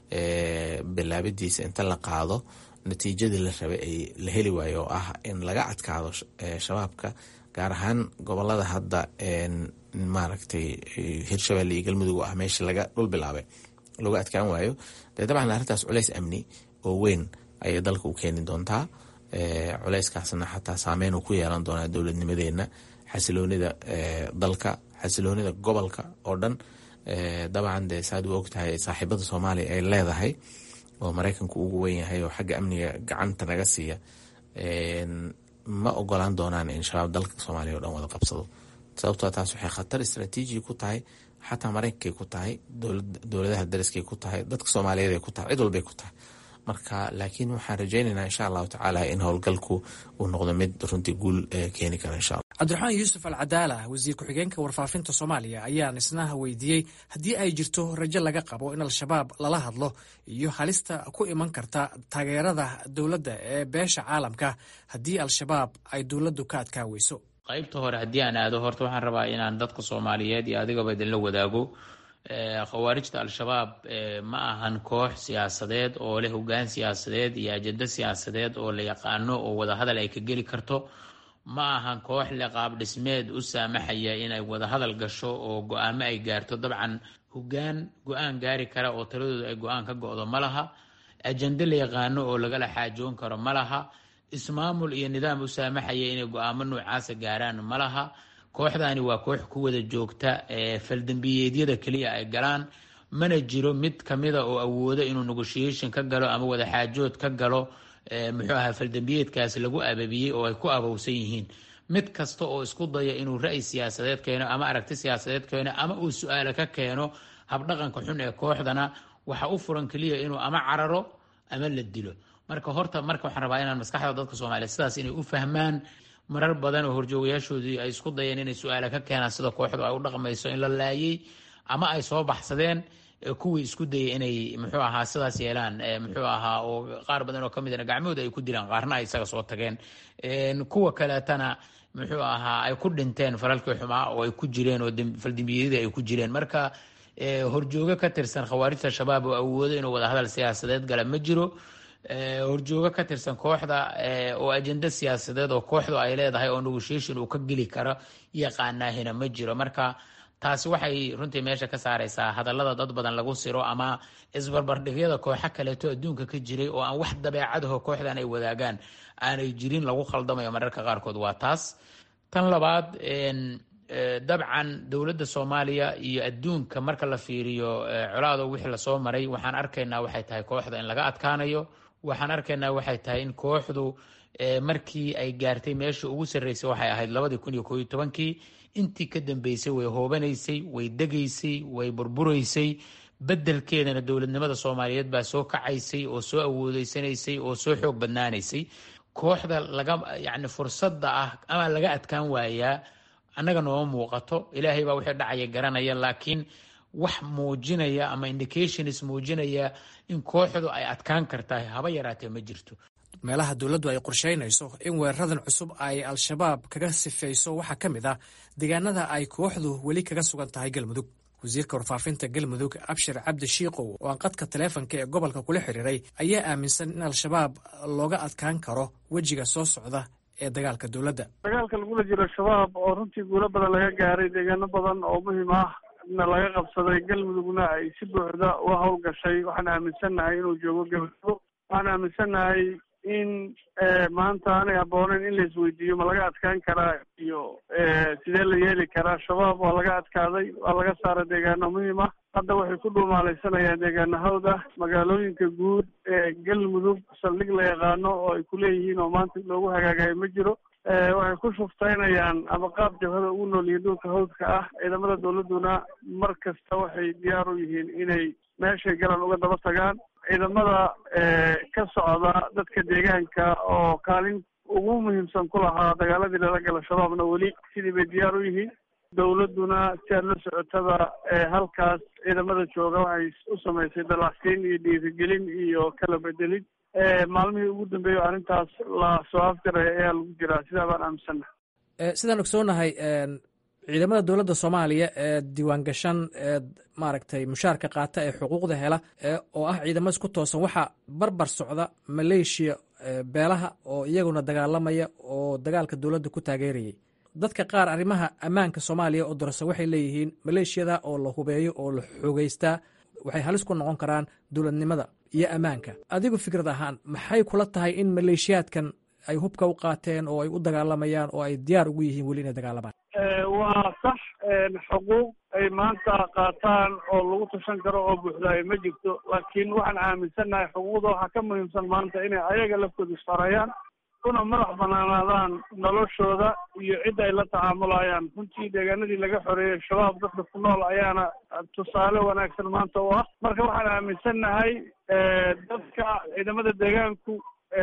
bilaabadiisa inta la qaado natiijadii la rabay ay la heli waayo oo ah in laga adkaado shabaabka gaar ahaan gobolada hadda maaragtay hirshabelle iyo galmudug ah meesha laga dhul bilaabay looga adkaan waayo dee dabcan arrintaas culeys amni oo weyn ayay dalka u keeni doontaa culeyskaasna xataa saameyn uu ku yeelan doonaa dowladnimadeena xasiloonida dalka xasiloonida gobolka oo dhan dabcan dee saad u ogtahay saaxiibada soomaaliya ay leedahay oo maraykanku ugu weyn yahay oo xagga amniga gacanta naga siiya ma ogolaan doonaan in shabaab dalka soomaaliya o dhan wada qabsado sababtoo taas waxay khatar istraatiiji ku tahay xataa maraykankay ku tahay dowladaha dariskay ku tahay dadka soomaaliyeed ay ku tahay cid walbay ku tahay marka laakiin waxaan rajaynaynaa insha allahu tacaala in howlgalku uu noqdo mid runtii guul keeni kara insha allah cabdiraxmaan yuusuf al cadaala wasiir ku-xigeenka warfaafinta soomaaliya ayaan isna weydiiyey haddii ay jirto rajo laga qabo in al-shabaab lala hadlo iyo halista ku iman karta taageerada dowladda ee beesha caalamka haddii al-shabaab ay dowladdu ka adkaa weyso qaybta hore haddii aan aado horta waxaan rabaa inaan dadka soomaaliyeed iyo adigaba idinla wadaago khawaarijta al-shabaab ma ahan koox siyaasadeed oo leh hogaan siyaasadeed iyo ajado siyaasadeed oo la yaqaano oo wadahadal ay ka geli karto ma ahan koox le qaab dhismeed u saamaxaya inay wadahadal gasho oo go-aamo ay gaarto dabcan hogaan go-aan gaari kara oo taladooda ay go-aan ka go-do ma laha ajende la yaqaano oo lagala xaajoon karo ma laha ismaamul iyo nidaam u saamaxaya inay go-aamo noocaasa gaaraan ma laha kooxdani waa koox ku wada joogta faldambiyeedyada keliya ay galaan mana jiro mid kamida oo awoodo inuu negotiation ka galo ama wadaxaajood ka galo muxuu ahaa faldambiyeedkaas lagu ababiyey oo ay ku abowsan yihiin mid kasta oo isku daya inuu ra'yi siyaasadeed keeno ama aragti siyaasadeed keeno ama uu su-aale ka keeno habdhaqanka xun ee kooxdana waxa u furan keliya inuu ama cararo ama la dilo marka horta marka waxaan rabaa inaan maskaxda dadka soomaaliyeed sidaas inay u fahmaan marar badan oo horjoogayaashoodii ay isku dayeen inay su-aale ka keenaan sida kooxdu ay u dhaqmayso in la laayay ama ay soo baxsadeen kuwii isku dayay inay muxuu ahaa sidaas yeelaan muxuu ahaa oo qaar badan oo kamid a gacmahooda ay ku dilaan qaarna ay isaga soo tageen kuwa kaleetana muxuu ahaa ay ku dhinteen falalkii xumaa oo ay ku jireen oo faldambiyadii ay ku jireen marka horjoogo ka tirsan khawaarijta shabaab oo awoodo inuu wadahadal siyaasadeed gala ma jiro horjoogo ka tirsan kooxda oo ajenda siyaasadeed oo kooxdu ay leedahay oo negotiation uu ka geli karo yaqaanaahina ma jiro marka taasi waxay runtii meesha ka saareysaa hadallada dad badan lagu siro ama isbarbardhigyada kooxo kaleeto adduunka ka jiray oo aan wax dabeecadaho kooxdan ay wadaagaan aanay jirin lagu khaldamayo mararka qaarkood waa taas tan labaad dabcan dowladda soomaaliya iyo adduunka marka la fiiriyo colaado wixii lasoo maray waxaan arkaynaa waxay tahay kooxda in laga adkaanayo waxaan arkaynaa waxay tahay in kooxdu markii ay gaartay meesha ugu sarreysay waxay ahayd labadii kun iyo koo iyo tobankii intii ka dambeysay way hoobanaysay way degaysay way burburaysay bedelkeedana dowladnimada soomaaliyeed baa soo kacaysay oo soo awoodeysanaysay oo soo xoog badnaanaysay kooxda laga yacni fursadda ah ama laga adkaan waayaa annaga nooma muuqato ilaahay baa wixii dhacaya garanaya laakiin wax muujinaya ama indications muujinaya in kooxdu ay adkaan kartahay haba yaraatee ma jirto meelaha dowladdu ay qorshaynayso in weeraradan cusub ay al-shabaab kaga sifayso waxaa ka mid ah deegaanada ay kooxdu weli kaga sugan tahay galmudug wasiirka warfaafinta galmudug abshir cabdi shiikow oo aan qadka taleefonka ee gobolka kula xiriiray ayaa aaminsan in al-shabaab looga adkaan karo wejiga soo socda ee dagaalka dowladda dagaalka lagula jiro shabaab oo runtii guulo badan laga gaaray deegaano badan oo muhiim ah na laga qabsaday galmudugna ay si buuxda uga howlgashay waxaan aaminsannahay inuu joogo galmudug waxaan aaminsannahay in maanta aanay habbooneyn in la isweydiiyo ma laga adkaan karaa iyo sidee la yeeli karaa shabaab waa laga adkaaday waa laga saaray deegaano muhiim ah hadda waxay ku dhuumaalaysanayaan deegaanahooda magaalooyinka guud ee galmudug saldhig la yaqaano oo ay ku leeyihiin oo maanta loogu hagaagayo ma jiro waxay ku shuftaynayaan ama qaab jabhada ugu nool yihiin dhulka hawdka ah ciidamada dowladduna mar kasta waxay diyaar u yihiin inay meeshay galan uga daba tagaan ciidamada ka socda dadka deegaanka oo kaalin ugu muhiimsan ku lahaa dagaaladii lala gala shabaabna weli sidii bay diyaar u yihiin dowladduna si aad la socotada halkaas ciidamada jooga waxay u samaysay dalacsiin iyo dhiirigelin iyo kala bedelid maalmihii ugu dambeeyey o arrintaas la soo afjaraya ayaa lagu jiraa sidaa baan aaminsannaha sidaan ogsoonahay ciidamada dowladda soomaaliya ee diiwaan gashan ee maaragtay mushaarka qaata ee xuquuqda hela oo ah ciidamo isku toosan waxaa barbar socda maleeshiya beelaha oo iyaguna dagaalamaya oo dagaalka dowladda ku taageerayay dadka qaar arrimaha ammaanka soomaaliya oo dorasa waxay leeyihiin maleeshiyada oo la hubeeyo oo la xoogeystaa waxay halis ku noqon karaan dowladnimada iyo ammaanka adigu fikrad ahaan maxay kula tahay in maleeshiyaadkan ay hubka u qaateen oo ay u dagaalamayaan oo ay diyaar ugu yihiin weli inay dagaalamaan waa sax xuquuq ay maanta qaataan oo lagu tashan karo oo buuxdaayo ma jirto laakiin waxaan aaminsannahay xuquuqda waxaa ka muhiimsan maanta inay ayaga laftooda isfarayaan una madax banaanaadaan noloshooda iyo cidda ay la tacaamulayaan runtii deegaanadii laga xoreeyey shabaab dadka ku nool ayaana tusaale wanaagsan maanta u ah marka waxaan aaminsannahay dadka ciidamada deegaanku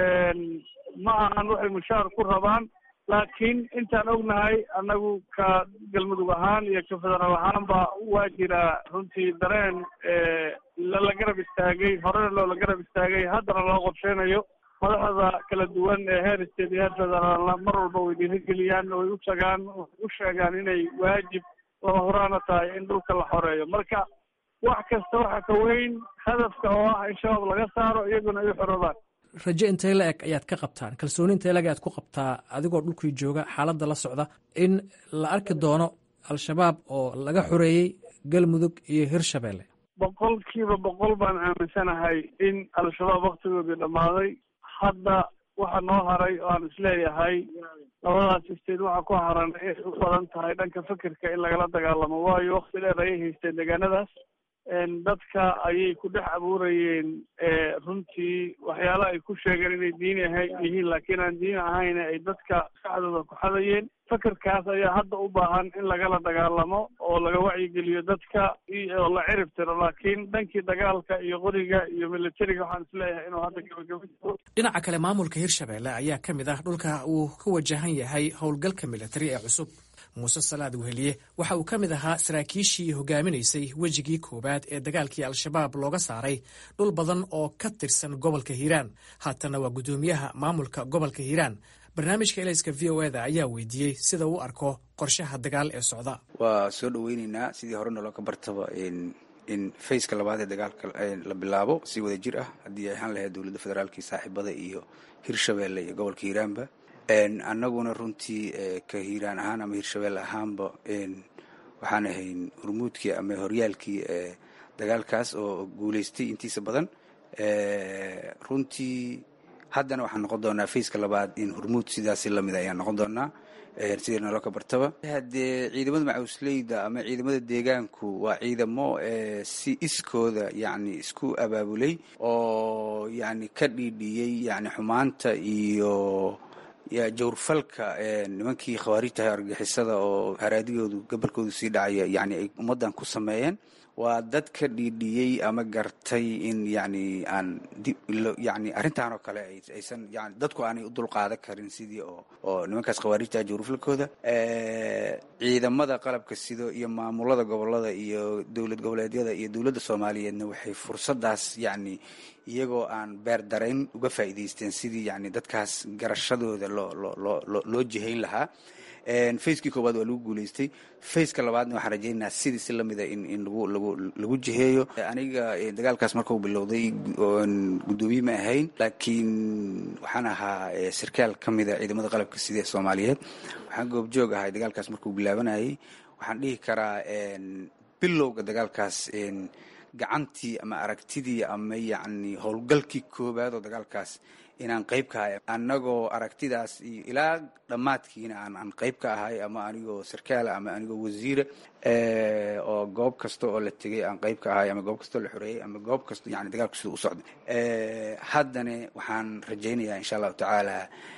ma ahan waxay mushaar ku rabaan laakiin intaan ognahay annagu ka galmudug ahaan iyo ka federaal ahaanba waa jiraa runtii dareen lala garab istaagay horena loola garab istaagay haddana loo qorsheynayo madaxda kala duwan ee heer state iyo heer federaalna mar walba way dhiirigeliyaan way u tagaan u sheegaan inay waajib lama horaana tahay in dhulka la xoreeyo marka wax kasta waxa ka weyn hadafka oo ah in shabaab laga saaro iyaguna ay u xoroobaan rajo intee la eg ayaad ka qabtaan kalsooni intee la eg ayaad ku qabtaa adigoo dhulkii jooga xaaladda la socda in la arki doono al-shabaab oo laga xoreeyey galmudug iyo hirshabeelle boqolkiiba boqol baan aaminsanahay in al-shabaab waktigoodii dhammaaday hadda waxa noo haray oo aan isleeyahay labadaas isteed waxa ku haran inay u badan tahay dhanka fikirka in lagala dagaalamo waayo wakti dheer ayay haysteen deegaanadaas dadka ayay ku dhex abuurayeen runtii waxyaala ay ku sheegeen inay diini aha yihiin laakiin aan diini ahayn ay dadka maskaxdooda ku xadayeen fikirkaas ayaa hadda u baahan in lagala dagaalamo oo laga wacyigeliyo dadka oo la cirib tiro laakiin dhankii dagaalka iyo qoriga iyo militariga waxaan isleeyahay inuu hadda gabagaba jiro dhinaca kale maamulka hirshabeelle ayaa ka mid ah dhulka uu ka wajahan yahay howlgalka militari ee cusub muuse salaad weheliye waxa uu ka mid ahaa saraakiishii hogaaminaysay wejigii koowaad ee dagaalkii al-shabaab looga saaray dhul badan oo ka tirsan gobolka hiiraan haatana waa guddoomiyaha maamulka gobolka hiiraan barnaamijka elayska v o eda ayaa weydiiyey sida uu arko qorshaha dagaal ee socda waa soo dhoweyneynaa sidii hore naloo ka bartaba in fayska labaad ee dagaalka la bilaabo si wada jir ah haddii ay ahaan lahayd dowladda federaalkii saaxiibada iyo hirshabeelle iyo gobolka hiiraanba annaguna runtii ka hiiraan ahaan ama hirshabeelle ahaanba waxaan ahayn hurmuudkii ama horyaalkii dagaalkaas oo guulaystay intiisa badan runtii haddana waxaan noqon doonaa fayska labaad in hurmuud sidaasi lamid ayaan noqon doonaa sidii naloo ka bartaba haddee ciidamada macawisleyda ama ciidamada deegaanku waa ciidamo si iskooda yani isku abaabulay oo yani ka dhiidhiyey yani xumaanta iyo jawrfalka nimankii khawaarijtahay argagixisada oo haraadigoodu gobolkoodu sii dhacaya yani ay ummaddan ku sameeyeen waa dad ka dhiidhiyey ama gartay in yani aan yani arrintan oo kale aysan yani dadku aanay u dulqaadan karin sidii oo oo nimankaas khawaarijta jawrfalkooda ciidamada qalabka sido iyo maamulada gobolada iyo dowlad goboleedyada iyo dowladda soomaaliyeedna waxay fursadaas yani iyagoo aan beer darayn uga faa'iidaysteen sidii yani dadkaas garashadooda loo loo loo loo jihayn lahaa facekii koowaad waa lagu guulaystay faceka labaadna waxaan rajaynayaa sidii si lamida in in lagu lagu lagu jiheeyo aniga dagaalkaas markuu bilowday guddoomiye ma ahayn laakiin waxaan ahaa sarkaal ka mida ciidamada qalabka sida ee soomaaliyeed waxaan goobjoog ahay dagaalkaas markuu bilaabanayay waxaan dhihi karaa bilowga dagaalkaas gacantii ama aragtidii ama yacni howlgalkii koowaad oo dagaalkaas inaan qayb ka ahay annagoo aragtidaas iyo ilaa dhammaadkiina aan aan qayb ka ahay ama anigoo sarkaala ama anigoo wasiira oo goob kasta oo la tegay aan qayb ka ahay ama goob kastoo la xoreeyey ama goob kasta yani dagaalku sida u socday haddana waxaan rajaynayaa insha allahu tacaala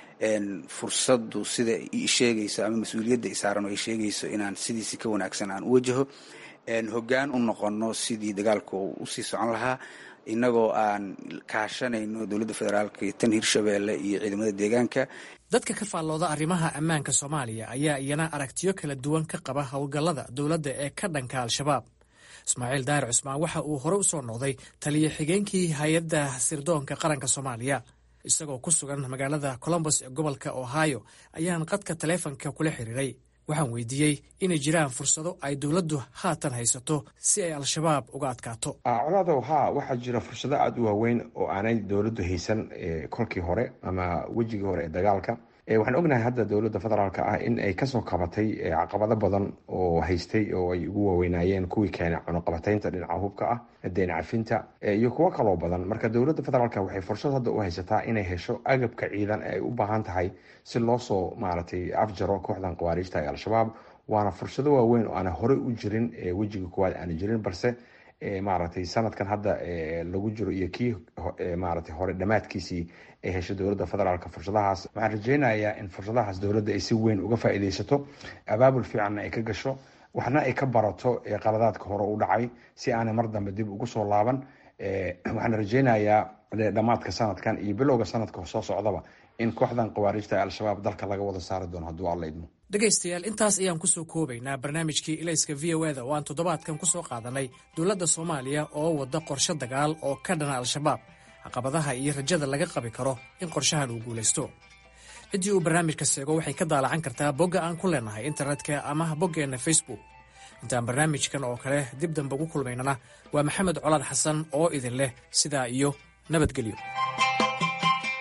fursaddu sida i sheegayso ama mas-uuliyadda i saaran oo ay sheegayso inaan sidiisi ka wanaagsan aan u wajaho hoggaan u noqono sidii dagaalku usii socon lahaa innagoo aan kaashanayno dowladda federaalka iyo tan hirshabeelle iyo ciidamada deegaanka dadka ka faallooda arrimaha ammaanka soomaaliya ayaa iyana aragtiyo kala duwan ka qaba howlgallada dowladda ee ka dhanka al-shabaab ismaaciil daahir cusmaan waxa uu hore u soo noqday taliyo xigeenkii hay-adda sirdoonka qaranka soomaaliya isagoo ku sugan magaalada colombos ee gobolka ohio ayaan qadka taleefonka kula xiriiray waxaan weydiiyey inay jiraan fursado ay dowladdu haatan haysato si ay al-shabaab uga adkaato colaadow haa waxaa jira fursado aada u waaweyn oo aanay dowladdu haysan kolkii hore ama wejigii hore ee dagaalka waxaan ognahay hadda dowladda federaalka ah in ay kasoo kabatay caqabado badan oo haystay oo ay ugu waaweynaayeen kuwii keenay cunuqabataynta dhinaca hubka ah deen cafinta iyo kuwo kaloo badan marka dowladda federaalk waxay fursad hadda u haysataa inay hesho agabka ciidan ee ay u baahan tahay si loo soo maaragtay afjaro kooxdan khawaariijta ee al-shabaab waana fursado waaweyn oo aana horey u jirin wejiga koowaad aana jirin balse maaragtay sanadkan hadda lagu jiro iyo kii maaragtay hore dhammaadkiisii ay hesho dowladda federaalka fursadahaas waxaan rajeynayaa in fursadahaas dowladda ay si weyn uga faa'iidaysato abaabul fiicanna ay ka gasho waxna ay ka barato qaladaadka hore u dhacay si aanay mar dambe dib ugu soo laaban waxaan rajeynayaa dhammaadka sanadkan iyo bilowga sanadka soo socdaba in kooxdan khawaarijta ee al-shabaab dalka laga wada saari doono hadduu alla idmo dhegaystayaal intaas ayaan kusoo koobaynaa barnaamijkii ilayska v o eda oo aan toddobaadkan ku soo qaadanay dowladda soomaaliya oo wadda qorshe dagaal oo ka dhana al-shabaab caqabadaha iyo rajada laga qabi karo in qorshahan uu guulaysto ciddii uu barnaamijka seego waxay ka daalacan kartaa bogga aan ku leenahay internetka ama boggeenna facebook intaan barnaamijkan oo kale dib dambe ugu kulmaynana waa maxamed colaad xasan oo idin leh sidaa iyo nabadgelyo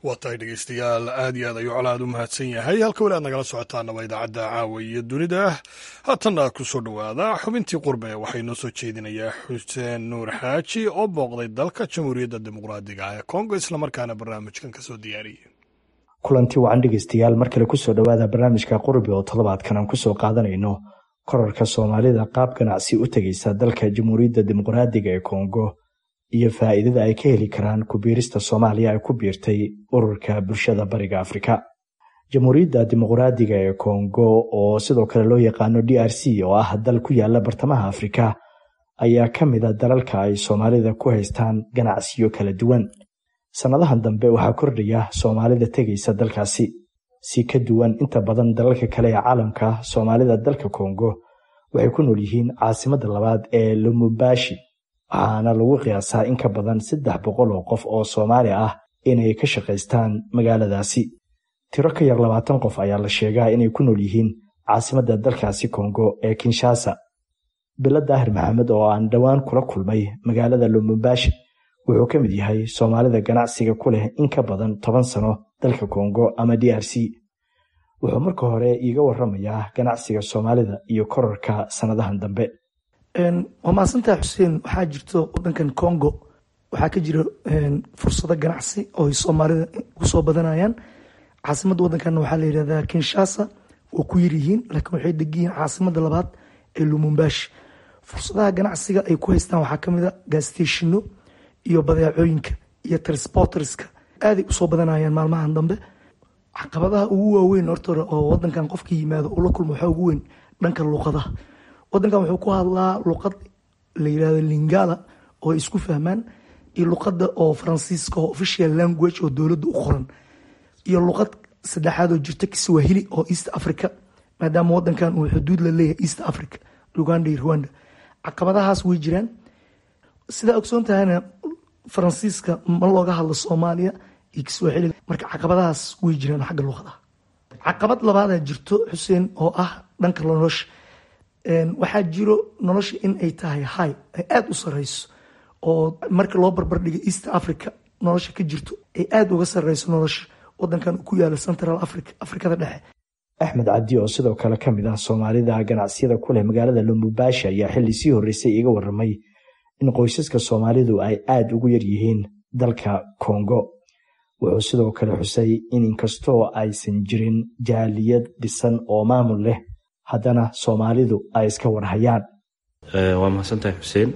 waa tahay dhegeystayaal aad iyo aad ayuu colaad u mahadsan yahay halka weli aad nagala socotaana waa idaacadda caawa iyo dunida haatanna ku soo dhowaada xubintii qurbe waxay noo soo jeedinayaa xuseen nuur xaaji oo booqday dalka jamhuuriyadda dimuqraadiga ee kongo islamarkaana barnaamijkan kasoo diyaariyey kulanti wacan dhegeystayaal mar kale kusoo dhowaada barnaamijka qurbi oo toddobaadkan aan kusoo qaadanayno korarka soomaalida qaab ganacsi u tegeysa dalka jamhuuriyadda dimuqraadiga ee kongo iyo faa'iidada ay ka heli karaan kubiirista soomaaliya ay ku biirtay ururka bulshada bariga afrika jamhuuriyadda dimuqraadiga ee kongo oo sidoo kale loo yaqaano d r c oo ah dal ku yaala bartamaha afrika ayaa ka mid a dalalka ay soomaalida ku haystaan ganacsiyo kala duwan sannadahan dambe waxaa kordhaya soomaalida tegaysa dalkaasi si ka duwan inta badan dalalka kale ee caalamka soomaalida dalka kongo waxay ku nool yihiin caasimadda labaad ee lumumbashi waxaana lagu qiyaasaa in ka badan saddex boqol oo qof oo soomaali ah inay ka shaqaystaan magaaladaasi tiro ka yar labaatan qof ayaa la sheegaa inay ku nool yihiin caasimadda dalkaasi kongo ee kinshasa bilo daahir maxamed oo aan dhowaan kula kulmay magaalada lumumbashi wuxuu ka mid yahay soomaalida ganacsiga ku leh in ka badan toban sano dalka kongo ama d r c wuxuu marka hore iiga waramayaa ganacsiga soomaalida iyo korarka sannadahan dambe waa mahadsantaha xuseen waxaa jirto wadankan congo waxaa ka jira fursado ganacsi oo ay soomaalida kusoo badanayaan caasimadda wadankan waxaa la yidhahdaa kinshasa oo ku yaryihiin laakiin waxay degiyihiin caasimadda labaad ee lumumbashi fursadaha ganacsiga ay ku haystaan waxaa kamid a gaasteshino iyo badeecooyinka iyo transporterska aaday usoo badanayaan maalmahan dambe caqabadaha ugu waaweyn horta oo wadankan qofka yimaado ula kulmo waxaa ugu weyn dhanka luuqadaha wadankan wuxuu ku hadlaa luqad la yirahdo lingala oo ay isku fahmaan iyo luqada oo faransiiska oo official language oo dowladda u qoran iyo luqad saddexaad oo jirta kiswahili oo east africa maadaama wadankan uu xuduud la leeyahay east africa uganda iyo rwanda caqabadahaas way jiraan sidaa ogsoon tahayna faransiiska ma looga hadlo soomaaliya iyo kiswahili marka caqabadahaas way jiraan xagga luqadaha caqabad labaadaa jirto xuseen oo ah dhanka nolosha waxaa jiro nolosha in ay tahay high ay aada u sareyso oo marka loo barbardhigo east africa nolosha ka jirto ay aada uga sareyso nolosha wadankan ku yaala central africa afrikada dhexe axmed cabdi oo sidoo kale ka mid ah soomaalida ganacsiyada ku leh magaalada lumumbashi ayaa xilli sii horreysay iga warramay in qoysaska soomaalidu ay aada ugu yar yihiin dalka kongo wuxuu sidoo kale xusay in inkastoo aysan jirin jaaliyad dhisan oo maamul leh haddana soomaalidu ay iska warhayaan waa mahadsantahay xuseen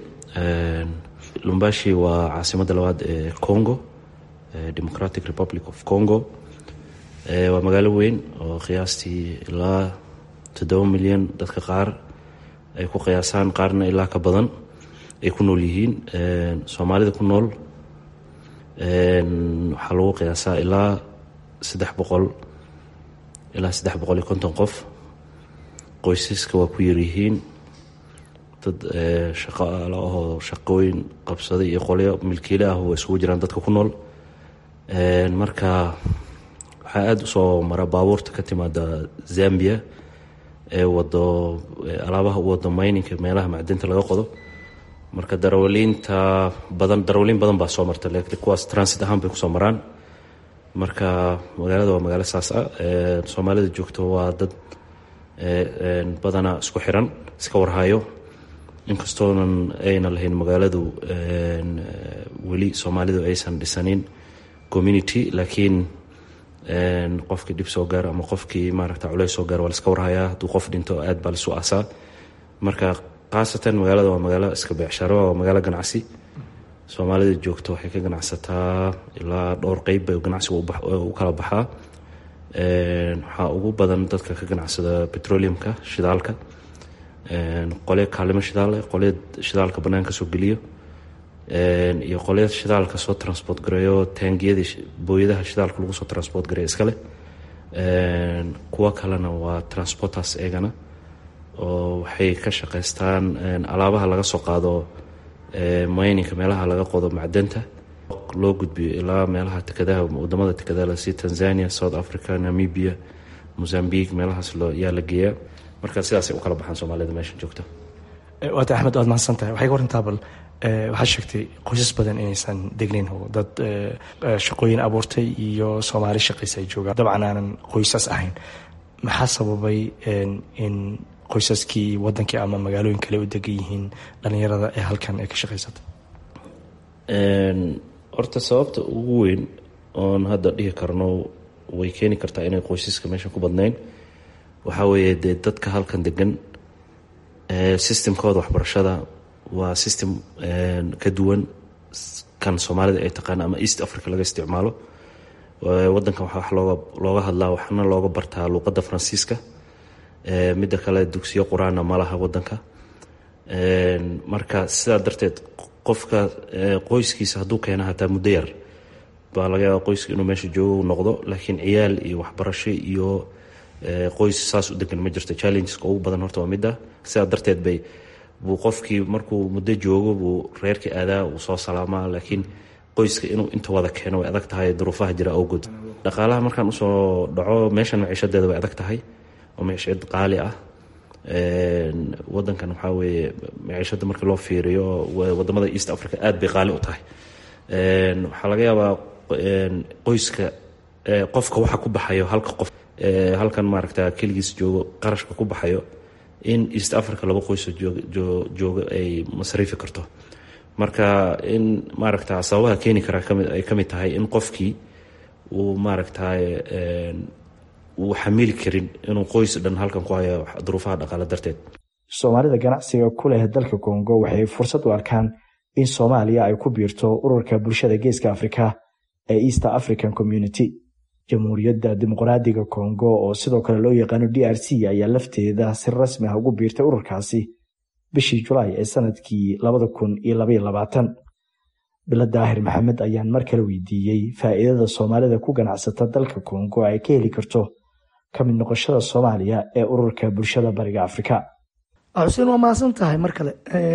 lumbashi waa caasimadda labaad ee congo democratic republic of congo waa magaalo weyn oo qiyaastii ilaa toddoba milyan dadka qaar ay ku qiyaasaan qaarna ilaa ka badan ay ku nool yihiin soomaalida ku nool waxaa lagu qiyaasaa ilaa saddex boqol ilaa saddex boqol iyo konton qof qoysaska waa ku yaryihiin dad shaqaala ahoo shaqooyin qabsaday iyo qolyo milkiile ah waa isugu jiraan dadka ku nool marka waxaa aada usoo mara baabuurta ka timaada zambia ee wado alaabaha u wado mayninka meelaha macdinta laga qodo marka darawaliinta badan darawaliin badan baa soo marta laakiin kuwaas transit ahaan bay kusoo maraan marka magaalada waa magaalo saas ah soomaalida joogto waa dad badana isku xiran iska warhayo inkastoonan ayna lahayn magaaladu weli soomaalidu aysan dhisanin community laakiin qofkii dhib soo gaar ama qofkii maaragta culeys soo gaar waa laska warhayaa hadduu qof dhinto aad baa lasu aasaa marka khaasatan magaalada waa magaalo iska beecsharo waa magaalo ganacsi soomaalida joogto waxay ka ganacsataa ilaa dhowr qeyb bay ganacsiga u kala baxaa waxaa ugu badan dadka ka ganacsada petroleumka shidaalka qolyo kaalimo shidaal qolyo shidaalka banaanka soo geliyo iyo qolyo shidaalka soo transport gareeyo taangiyadii booyadaha shidaalka lagu soo transport gareeyo iskale kuwo kalena waa transporters eegana oo waxay ka shaqaystaan alaabaha laga soo qaado mayninka meelaha laga qodo macdanta loo gudbiyo ilaa meelaha tekadaha wadamada tekadaha si tanzania south africa namibia mozambique meelahaas yaa la geeyaa marka sidaasay u kala baxaan soomaalida meesha joogta waata axmed waad mahadsantahay waxay ka warantaa bal waxaa sheegtay qoysas badan inaysan degnayn oo dad shaqooyin abuurtay iyo soomaali shaqaysa ay joogaan dabcan aanan qoysas ahayn maxaa sababay in qoysaskii wadankii ama magaalooyin kale u degan yihiin dhalinyarada ee halkan ay ka shaqaysata horta sababta ugu weyn oon hadda dhihi karno way keeni kartaa inay qoysaska meesha ku badnayn waxaa weeye dee dadka halkan degan systemkooda waxbarashada waa system ka duwan kan soomaalida ay taqaana ama east africa laga isticmaalo wadankan waxaa wax looga looga hadlaa waxna looga bartaa luuqadda faransiiska midda kale dugsiyo qur-aanna ma laha wadanka marka sidaa darteed qofka qoyskiisa hadduu keena hataa muddo yar baa laga yaaba qoyska inuu meesha joogo noqdo laakiin ciyaal iyo waxbarasho iyo qoys saas u degan ma jirto challengeska ugu badan horta waa midda sidaa darteed bay buu qofkii markuu muddo joogo buu reerkii aadaa uu soo salaamaa laakiin qoyska inuu inta wada keeno way adag tahay duruufaha jira awgood dhaqaalaha markaan usoo dhaco meeshan maciishadeeda way adag tahay oo maciishad qaali ah wadankan waxaa weeye maciishada markii loo fiiriyo wadamada east africa aad bay qaali u tahay waxaa laga yaabaa qoyska qofka waxa ku baxayo halka qof halkan maaragta keligiis joogo qarashka ku baxayo in east africa laba qoysoo joogo ay masriifi karto marka in maaragta sababaha keeni karaa ay ka mid tahay in qofkii uu maaragta uu xamili karin inuu qoys dhan halkan ku hayo duruufaha dhaqaale darteed soomaalida ganacsiga ku leh dalka kongo waxay fursad u arkaan in soomaaliya ay ku biirto ururka bulshada geeska afrika ee east african community jamhuuriyadda dimuqraadiga kongo oo sidoo kale loo yaqaano d r c ayaa lafteeda si rasmi ah ugu biirtay ururkaasi bishii julaay ee sanadkii labada kun iyo labaiyo labaatan bilo daahir maxamed ayaan mar kale weydiiyey faa'iidada soomaalida ku ganacsata dalka kongo ay ka heli karto ka mid noqoshada soomaaliya ee ururka bulshada bariga afrika xuseen waa mahadsan tahay mar kale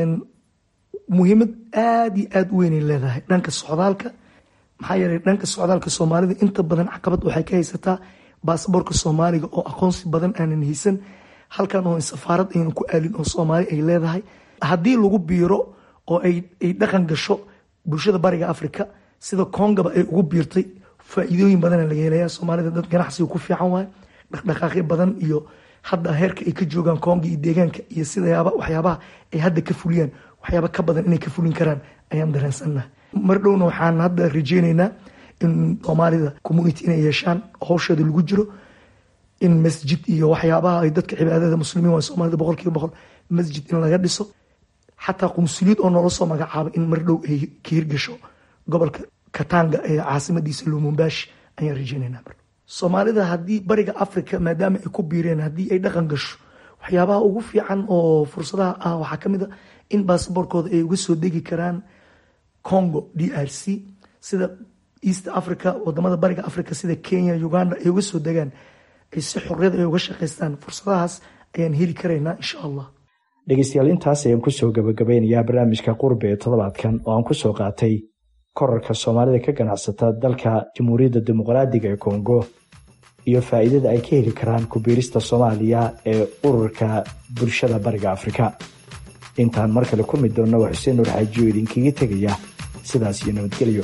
muhiimad aada iyo aada u weynay leedahay dhanka socdaalka maxaa yeelay dhanka socdaalka soomaalida inta badan caqabad waxay ka haysataa baasaboorka soomaaliga oo aqoonsi badan aanan haysan halkan oo safaarad aynan ku aalin oo soomaali ay leedahay haddii lagu biiro oo ay dhaqan gasho bulshada bariga africa sida kongaba ay ugu biirtay faa'iidooyin badana laga helaya soomaalida dad ganacsiga ku fiican waay dhaqdhaqaaqyo badan iyo hadda heerka ay ka joogaan konga iyo deegaanka iyo sidayaaba waxyaabaha ay hadda ka fuliyaan waxyaaba ka badan inay ka fulin karaan ayaan dareensannaha mar dhowna waxaan hadda rajeyneynaa in soomaalida community inay yeeshaan howsheeda lagu jiro in masjid iyo waxyaabaha ay dadka cibaadada muslimiin waa soomaalida boqol kiiba boqol masjid in laga dhiso xataa qunsuliyad oo noola soo magacaabay in mar dhow ay ka hirgasho gobolka katanga ee caasimadiisa lumumbashi ayaan rajeyneynaa mar soomaalida haddii bariga africa maadaama ay ku biireen haddii ay dhaqan gasho waxyaabaha ugu fiican oo fursadaha ah waxaa ka mid a in baasaboorkooda ay uga soo degi karaan congo d r c sida east africa wadamada bariga africa sida kenya uganda ay uga soo degaan ay si xorriyad ay uga shaqaystaan fursadahaas ayaan heli karaynaa insha allah dhegeystayaal intaas ayaan kusoo gabagabeynayaa barnaamijka qurbe ee toddobaadkan oo aan kusoo qaatay korarka soomaalida ka ganacsata dalka jamhuuriyadda dimuqraadiga ee kongo iyo faa'iidada ay ka heli karaan kubiirista soomaaliya ee ururka bulshada bariga afrika intaan mar kale kulmi doonna waa xuseen nuur xaajiyo idinkaga tegaya sidaas iyo nabadgelyo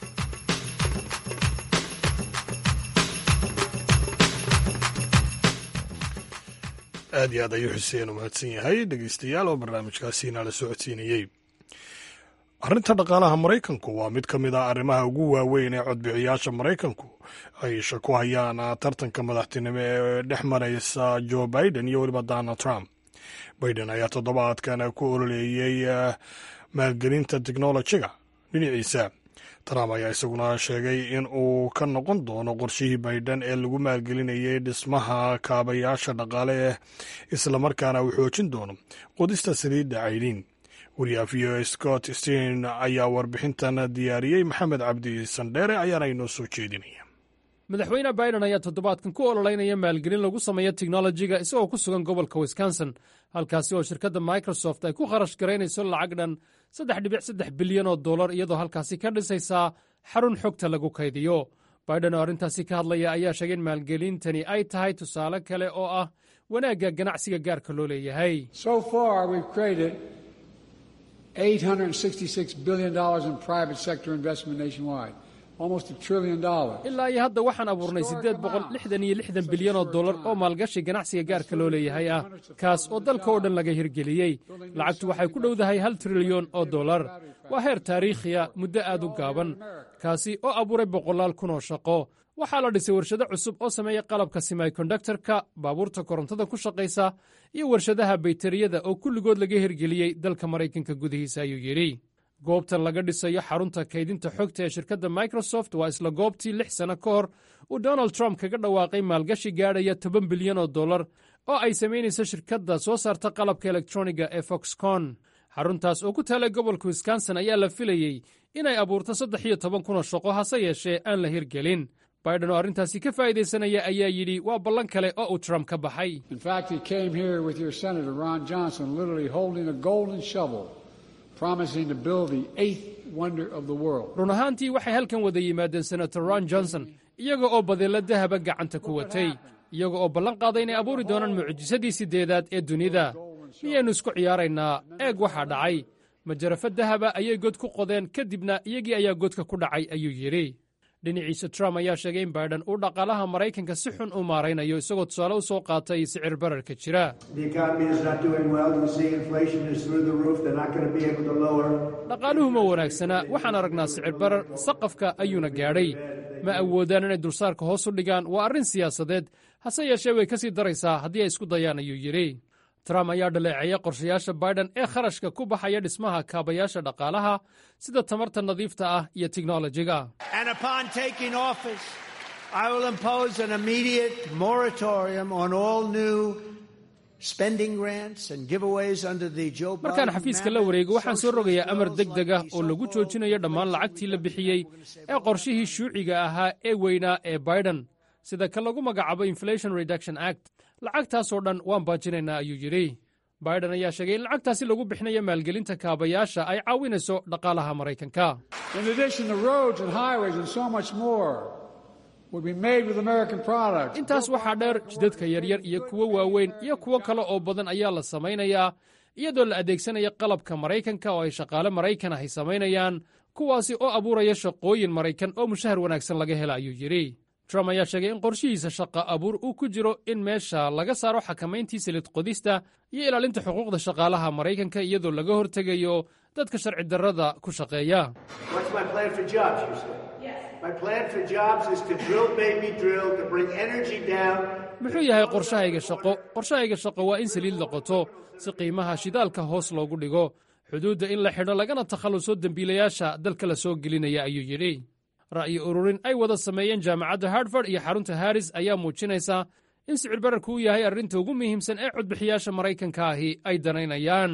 aad iyo aad ayuu xuseen u mahadsan yahay dhegeystayaal oo barnaamijkaasiina la socodsiinayey arrinta dhaqaalaha maraykanku waa mid ka mid ah arrimaha ugu waaweyn ee codbixiyaasha maraykanku ay isha ku hayaan tartanka madaxtinimo ee dhex maraysa joe biden iyo weliba donald trump biden ayaa toddobaadkan ku ololeeyey maalgelinta teknolojiga dhinaciisa trump ayaa isaguna sheegay in uu ka noqon doono qorshihii biden ee lagu maalgelinayay dhismaha kaabayaasha dhaqaale eh islamarkaana uu xoojin doono qodista saliidda caydiin wariyaha v o scott stein ayaa warbixintan diyaariyey maxamed cabdi sandheere ayaana inoo soo jeedinaya madaxweyne biden ayaa toddobaadkan ku ololeynaya maalgelin lagu sameeyo teknolojiga isagoo ku sugan gobolka wisconsin halkaasi oo shirkadda microsoft ay ku kharash garaynayso lacag dhan saddex dhibic saddex bilyan oo dollar iyadoo halkaasi ka dhisaysaa xarun xogta lagu kaydiyo biden oo arrintaasi ka hadlaya ayaa sheegay in maalgelintani ay tahay tusaale kale oo ah wanaagga ganacsiga gaarka loo leeyahay $866 billion in private sector investment nationwide, almost a trillion dollars. ilaa iyo hadda waxaan abuurnay siddeed boqol lixdan iyo lixdan bilyan oo dollar oo maalgashi ganacsiga gaarka loo leeyahay ah kaas oo dalka oo dhan laga hirgeliyey lacagtu waxay ku dhowdahay hal trilyan oo dollar waa heer taariikhiya muddo aad u gaaban kaasi oo abuuray boqolaal kun oo shaqo waxaa la dhisay warshado cusub oo sameeya qalabka semikondaktarka baabuurta korontada ku shaqaysa iyo warshadaha baytariyada oo kulligood laga hirgeliyey dalka maraykanka gudihiisa ayuu yidhi goobtan laga dhisayo xarunta kaydinta xogta ee shirkadda microsoft waa isla goobtii lix sano ka hor uu donald trump kaga dhawaaqay maalgashi gaadhaya toban bilyan oo dollar oo ay samaynayso shirkadda soo saarta qalabka elektroniga ee foxconn xaruntaas oo ku taalay gobolka wisconsin ayaa la filayey inay abuurto saddex iyo toban kun oo shaqo hase yeeshee aan la hirgelin biden oo arrintaasi ka faa'iidaysanaya ayaa yidhi waa ballan kale oo uu trump ka baxay In fact, he came here with your Senator Ron Johnson, literally holding a golden shovel, promising to build the eighth wonder of the world. run ahaantii waxay halkan wada yimaadeen senator ron johnson iyaga oo badeello dahaba gacanta ku watay iyaga oo ballan qaaday inay abuuri doonaan mucjisadii siddeedaad ee dunida miyaynu isku ciyaaraynaa eeg waxaa dhacay majarafo dahaba ayay god ku qodeen kadibna iyagii ayaa godka ku dhacay ayuu yidhi dhinaciisa trump ayaa sheegay in biden uu dhaqaalaha maraykanka si xun u maaraynayo isagoo tusaale u soo qaatay sicir bararka jira The economy is not doing well. You see inflation is through the roof. They're not going to be able to lower. dhaqaaluhu ma wanaagsana waxaan aragnaa sicir barar saqafka ayuuna gaadhay ma awoodaan inay dulsaarka hoos u dhigaan waa arrin siyaasadeed hase yeeshee way ka sii daraysaa haddii ay isku dayaan ayuu yidhi trump ayaa dhaleeceeyay qorshayaasha biden ee kharashka ku baxaya dhismaha kaabayaasha dhaqaalaha sida tamarta nadiifta ah iyo tiknolojiga And upon taking office, I will impose an immediate moratorium on all new spending grants and giveaways under the Joe markaan Biden xafiiska la wareego waxaan soo rogayaa amar deg deg ah oo lagu joojinayo dhammaan lacagtii la bixiyey ee qorshihii shuuciga ahaa ee weynaa ee biden sida ka lagu magacaabo inflation reduction act lacagtaasoo dhan waan baajinaynaa ayuu yidhi biden ayaa sheegay in lacagtaasi lagu bixinayo maalgelinta kaabayaasha ay caawinayso dhaqaalaha maraykanka In addition, the roads and highways and so much more will be made with American products. intaas waxaa dheer jidadka yaryar iyo kuwo waaweyn iyo kuwo kale oo badan ayaa la samaynayaa iyadoo la adeegsanaya qalabka maraykanka oo ay shaqaale maraykan ah ay samaynayaan kuwaasi oo abuuraya shaqooyin maraykan oo mushahar wanaagsan laga hela ayuu yidhi trump ayaa sheegay in qorshihiisa shaqa abuur uu ku jiro in meesha laga saaro xakamayntii silid qodista iyo ilaalinta xuquuqda shaqaalaha maraykanka iyadoo laga hortegayo dadka sharci darrada ku shaqeeya What's my plan for jobs, you say? My plan for jobs is to drill, baby, drill, to bring energy down. muxuu yahay qorshahayga shaqo qorshahayga shaqo waa in saliid la qoto si qiimaha shidaalka hoos loogu dhigo xuduudda in la xidho lagana takhalluso dembiilayaasha dalka la soo gelinaya ayuu yidhi ra'yi ururin ay wada sameeyeen jaamacadda hartford iyo xarunta harris ayaa muujinaysa in sicir bararku uu yahay arrinta ugu muhiimsan ee codbixiyaasha maraykanka ahi ay danaynayaan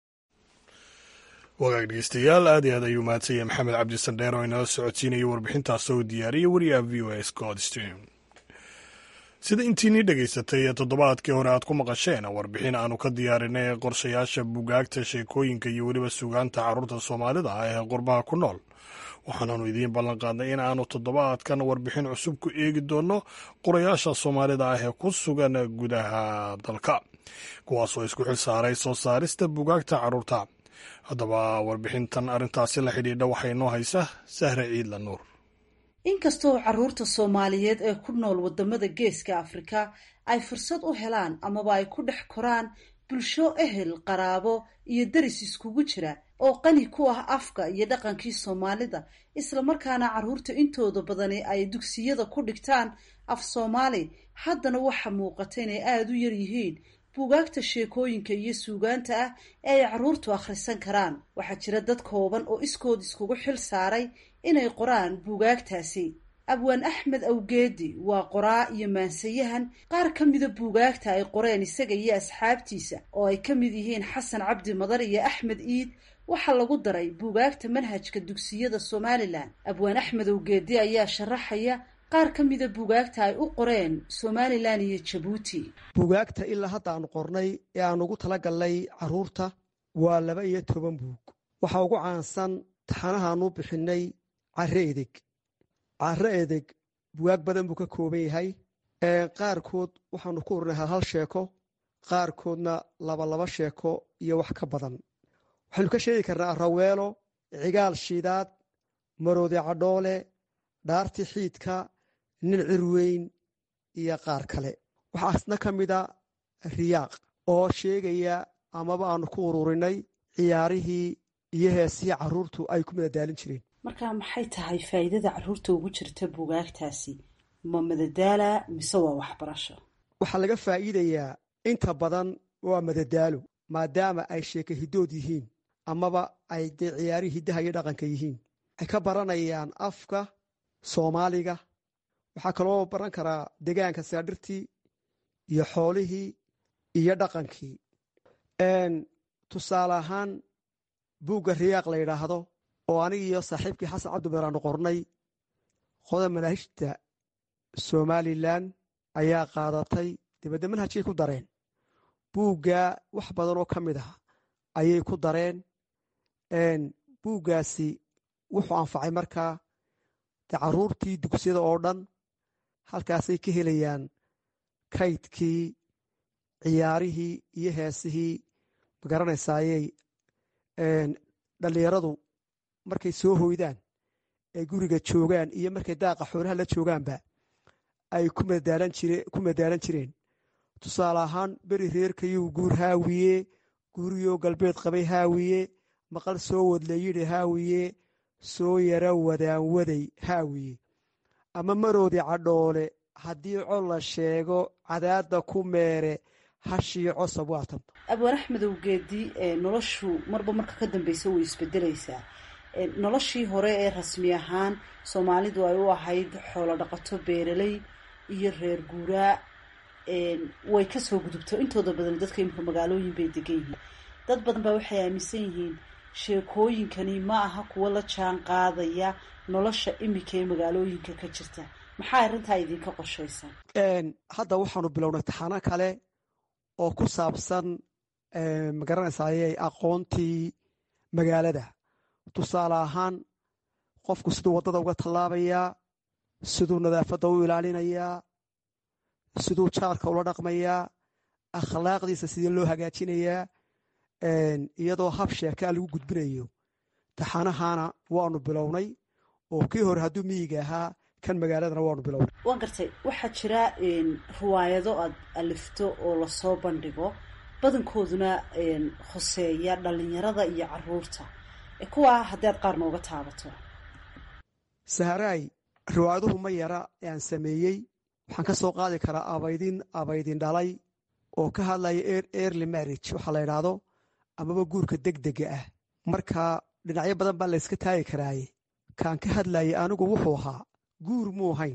wagaag dhegeystayaal aad iyo aad ayuu mahadsanyay maxamed cabdi sandheer oo inala socodsiinayay warbixintaas oo diyaariyey wariyaha v o a scott stream sida intiinii dhegaysatay ee toddobaadkii hore aad ku maqasheen warbixin aanu ka diyaarinay qorshayaasha bugaagta sheekooyinka iyo weliba sugaanta carruurta soomaalida ah ee qurbaha ku nool waxaanaanu idiin ballanqaadnay in aanu toddobaadkan warbixin cusub ku eegi doonno qorayaasha soomaalida ah ee ku sugan gudaha dalka kuwaasoo isku xil saaray soo saarista bugaagta carruurta haddaba warbixintan arrintaasi la xidhiidha waxaa inoo haysa sahre ciidla nuur inkastoo carruurta soomaaliyeed ee ku nool waddamada geeska afrika ay fursad u helaan amaba ay ku dhex koraan bulsho ehel qaraabo iyo deris iskugu jira oo qani ku ah afka iyo dhaqankii soomaalida islamarkaana carruurta intooda badani ay dugsiyada ku dhigtaan af soomaali haddana waxa muuqata inay aada u yar yihiin buugaagta sheekooyinka iyo suugaanta ah ee ay carruurtu akhrisan karaan waxaa jira dad kooban oo iskood iskugu xil saaray inay qoraan buugaagtaasi abwaan axmed awgeedi waa qoraa iyo maansayahan qaar ka mida buugaagta ay qoreen isaga iyo asxaabtiisa oo ay ka mid yihiin xasan cabdi madar iyo axmed iid waxaa lagu daray buugaagta manhajka dugsiyada somalilan abwaan axmed awgeedi ayaa sharaxaya qaar ka mida buugaagta ay u qoreen somalilan iyo jabuuti buugaagta ilaa hadda aanu qornay ee aan ugu talagalnay carruurta waa laba iyo toban buug waxaa ugu caansan taxanahaanu bixinay care edeg care edeg bugaag badan buu ka kooban yahay qaarkood waxaanu ku urinay hal hal sheeko qaarkoodna laba laba sheeko iyo wax ka badan waxaynu ka sheegi karnaa raweelo cigaal shiidaad maroodi cadhoole dhaarti xiidka nin cirweyn iyo qaar kale waxaa isna ka mida riyaaq oo sheegaya amaba aanu ku ururinay ciyaarihii iyo heesihii caruurtu ay ku madadaalin jireen marka maxay tahay faa'iidada caruurta ugu jirta buugaagtaasi ma madadaala mise waa waxbarasho waxaa laga faa'iidayaa inta badan waa madadaalo maadaama ay sheeka hidood yihiin amaba ay dee ciyaarihii hiddaha iyo dhaqanka yihiin waxay ka baranayaan afka soomaaliga waxaa kaloo baran karaa degaanka saadhirtii iyo xoolihii iyo dhaqankii tusaale ahaan buugga riyaaq la yidhaahdo oo aniga iyo saaxiibkii xasan cabdibeer aanu qornay qoda manaahijta somalilan ayaa qaadatay dibadda manhajkay ku dareen buugga wax badan oo ka mid ah ayay ku dareen buuggaasi wuxuu anfacay markaa de caruurtii dugsiyada oo dhan halkaasay ka helayaan kaydkii ciyaarihii iyo heesihii magaranaysaayey dhallinyaradu markay soo hoydaan ay guriga joogaan iyo markay daaqa xoolaha la joogaanba ay ku madaalan jireen tusaale ahaan beri reerkayuu guur haawiye guuriyoo galbeed qabay haawiye maqal soo wadlayidhi haawiye soo yara wadaanwaday haawiye ama maroodi cadhoole haddii cod la sheego cadaadda ku meere hashii cosab waatan abwaan axmedow geedi noloshu marba marka ka dambeysa way isbedelaysaa noloshii hore ee rasmi ahaan soomaalidu ay u ahayd xoolo dhaqato beeraley iyo reer guuraa way kasoo gudubto intooda badan dadka imika magaalooyin bay degan yihiin dad badan baa waxay aaminsan yihiin sheekooyinkani ma aha kuwo la jaan qaadaya nolosha imika ee magaalooyinka ka jirta maxaa arrintaa idinka qorshaysan hadda waxaanu bilownay taxano kale oo ku saabsan magaranaysaayey aqoontii magaalada tusaale ahaan qofku siduu waddada uga tallaabayaa siduu nadaafadda u ilaalinayaa siduu jaarka ula dhaqmayaa akhlaaqdiisa sidii loo hagaajinayaa iyadoo hab sheekaa lagu gudbinayo taxanahana waanu bilownay oo kii hore hadduu miyiga ahaa kan magaaladana waanu bilownay waan gartay waxaa jira riwaayado aad alifto oo lasoo bandhigo badankooduna hoseeya dhalinyarada iyo caruurta kuwaa haddii aad qaar nooga taabato saharaay riwaayaduhu ma yara ee aan sameeyey waxaan ka soo qaadi karaa abaydin abaydin dhalay oo ka hadlaya early marriage waxaa la yidhaahdo amaba guurka degdega ah marka dhinacyo badan baa layska taagi karaaye kaan ka hadlayay anigu wuxuu ahaa guur muu hayn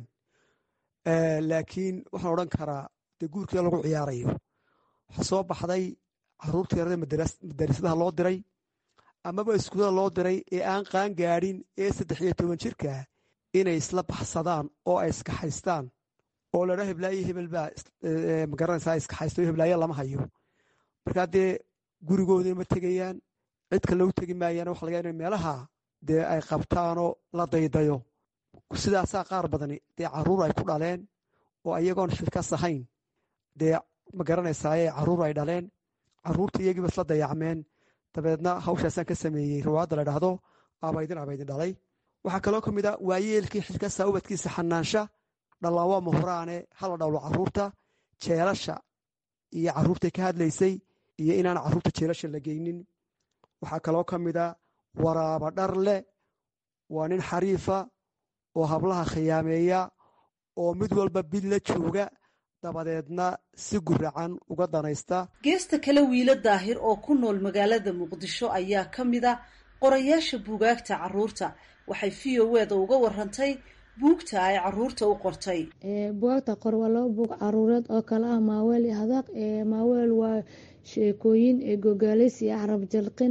laakiin waxaan odhan karaa dee guurkii lagu ciyaarayo waxaa soo baxday caruurtii yarada madarasadaha loo diray amaba iskuulada loo diray ee aan qaan gaadhin ee saddex iyo toban jirkaa inay isla baxsadaan oo ay iskaxaystaan oo ladha heblaayo hebel baa magaranaysaa iskaxaysto heblaayo lama hayo markaa dee gurigoodii ma tegayaan cid kale u tegi maayaan waxa laga in meelaha dee ay qabtaanoo la daydayo sidaasaa qaar badani dee caruur ay ku dhaleen oo iyagoon xilkas ahayn dee ma garanaysaaye caruur ay dhaleen caruurtii iyagiiba isla dayacmeen dabeedna hawshaasaan ka sameeyey riwaayadda la dhahdo abaydin abaydin dhalay waxaa kaloo ka mid a waayeelkii xilkasa ubadkiisa xanaansha dhallaan waa mahuraane hala dhowlo caruurta jeelasha iyo caruurtay ka hadlaysay iyo inaan caruurta jeelasha la geynin waxaa kaloo ka mid a waraaba dharle waa nin xariifa oo hablaha khiyaameeya oo mid walba bid la jooga dabadeedna si guracan uga danaysta geesta kale wiilo daahir oo ku nool magaalada muqdisho ayaa ka mid a qorayaasha buugaagta caruurta waxay v o eda uga warantay buugta ay caruurta u qortay bugaagta qor waa laba buug caruureed oo kale ah maaweel iyo hadaaq maaweel waa sheekooyin gogaaleysi iyo carab jalqin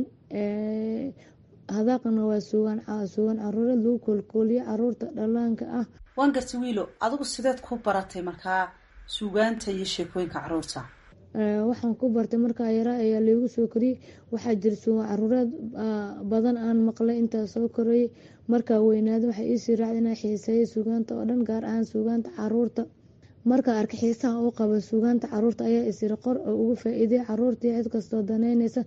hadaaqna waa suugaan suugaan caruureed lagu koolkooliyo caruurta dhallaanka ah waan gartay wiilo adigu sideed ku baratay markaa suugaanta iyo sheekooyinka caruurta waxaan ku bartay markaa yaraa ayaa laygu soo koriyey waxaa jira suugaan caruureed badan aan maqlay intaa soo korayay markaa weynaada waxay iisii raacda inaa xiiseeya suugaanta oo dhan gaar ahaan suugaanta caruurta markaa arka xiisaha u qaba suugaanta caruurta ayaa isiri qor oo ugu faa-iiday caruurtii cid kastoo daneyneysa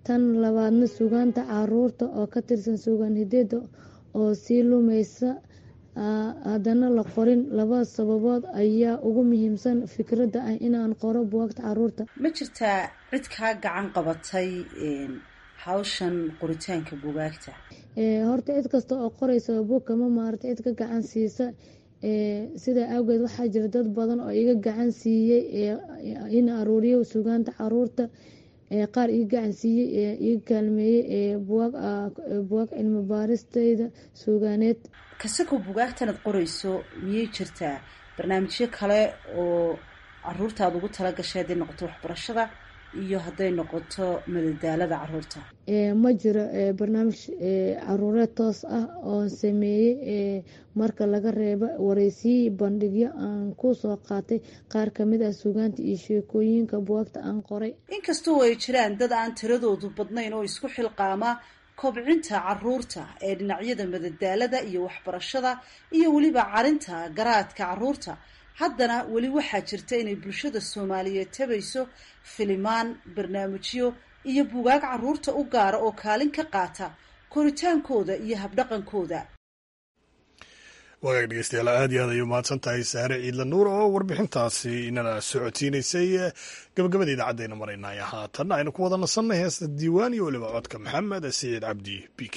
tan labaadna sugaanta caruurta oo ka tirsan sugaan hideeda oo sii lumaysa haddana la qorin laba sababood ayaa ugu muhiimsan fikradda ah inaan qoro buwaagta caruurta ma jirtaa cid kaa gacan qabatay hawshan qoritaanka bugaagta horta cid kasta oo qoraysa buug kama maarta cid ka gacan siisa sidaa awgeed waxaa jira dad badan oo iga gacan siiyey in aruuriyo sugaanta caruurta qaar iga gacan siiyey iga kaalmeeyey buwaag cilmi baaristeyda sugaaneed kasakoo bugaagtanaad qorayso miyay jirtaa barnaamijyo kale oo caruurtaad ugu tala gashay hadday noqoto waxbarashada iyo hadday noqoto madadaalada caruurta ma jiro barnaamij caruureed toos ah oo sameeyey marka laga reebo wareysiyi bandhigyo aan ku soo qaatay qaar kamid ah sugaanta iyo sheekooyinka buwaagta aan qoray inkastoo ay jiraan dad aan tiradoodu badnayn oo isku xilqaama kobcinta caruurta ee dhinacyada madadaalada iyo waxbarashada iyo weliba carinta garaadka caruurta haddana weli waxaa jirta inay bulshada soomaaliyeed tabayso filimaan barnaamijyo iyo bugaag caruurta u gaara oo kaalin ka qaata koritaankooda iyo habdhaqankooda wagaag dhegeystayaal aad iyo aad ayuu mahadsan tahay saare ciidla nuur oo warbixintaasi inana socodsiinaysay gabagabada idaacaddeena maraynay haatanna aynu ku wada nasannay heesta diiwaan iyo weliba codka maxamed siciid cabdi b k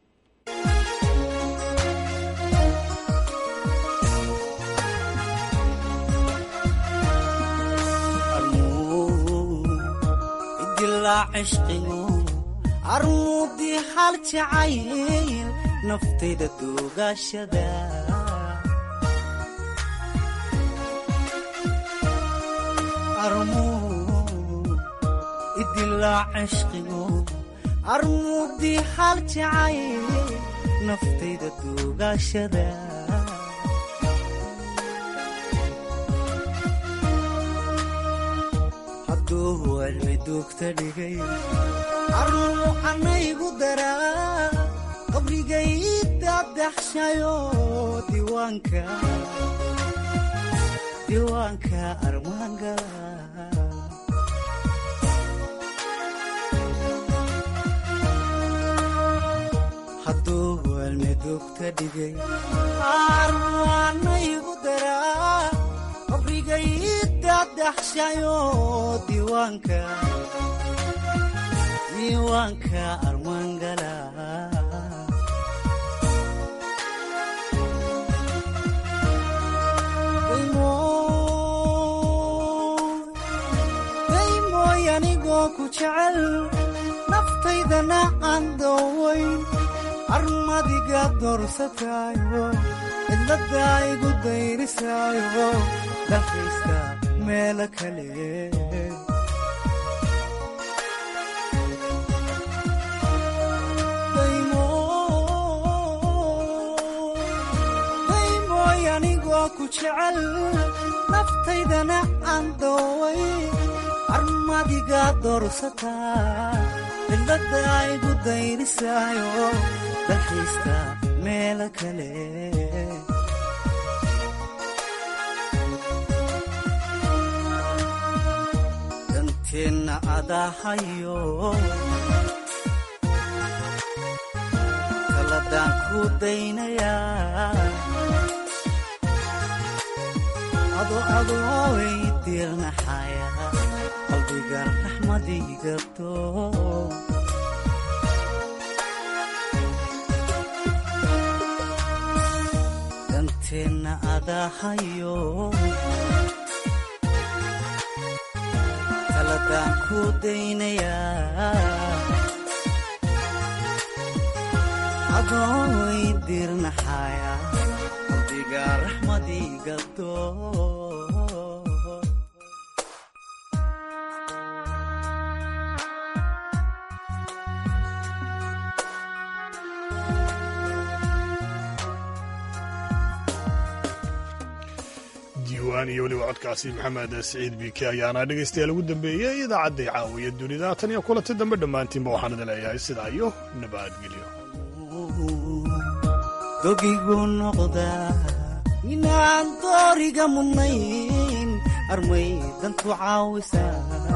armuudii hal jacayl naftayda duugashada idilaa cishqigo armuudii hal jacayl naftayda duugashada hadduu cilmi duugta dhigay armu anaygu daraa qabrigay dadaxshayo diiwaanka diiwaanka armaangala hadduu cilmi duugta dhigay armu anaygu daraa qabrigay dadaxshayo diiwaanka diiwaanka armaangala daymooy anigoo ku jecel naftaydana aan doowayn armadiga doorsataayo cidladda igu dayrisaayo dalkaysta meelo kale daymooy anigoo ku jecel naftaydana aan dooway armadiga doorsataa cidladda igu dayrisaayo dalxiista meelo kale danteenna adahayo kaladaan ku daynayaa ado adooway diirnaxaya qalbiga raxmadigabto danteenna adahayo kaladaan ku daynayaa adooway diirnaxaya qalbiga raxmadigabto diiwaan iyo weliba codkaasi maxamed siciid biike ayaana dhegaystayaal ugu dambeeyey idaacadday caawiya dunida tan iyo kulanti dambe dhammaantiinba waxaan idin leeyahay sidaa iyo nabadgelyo dogigu noqdaa inaan dooriga mudnayn armay dantu caawisaa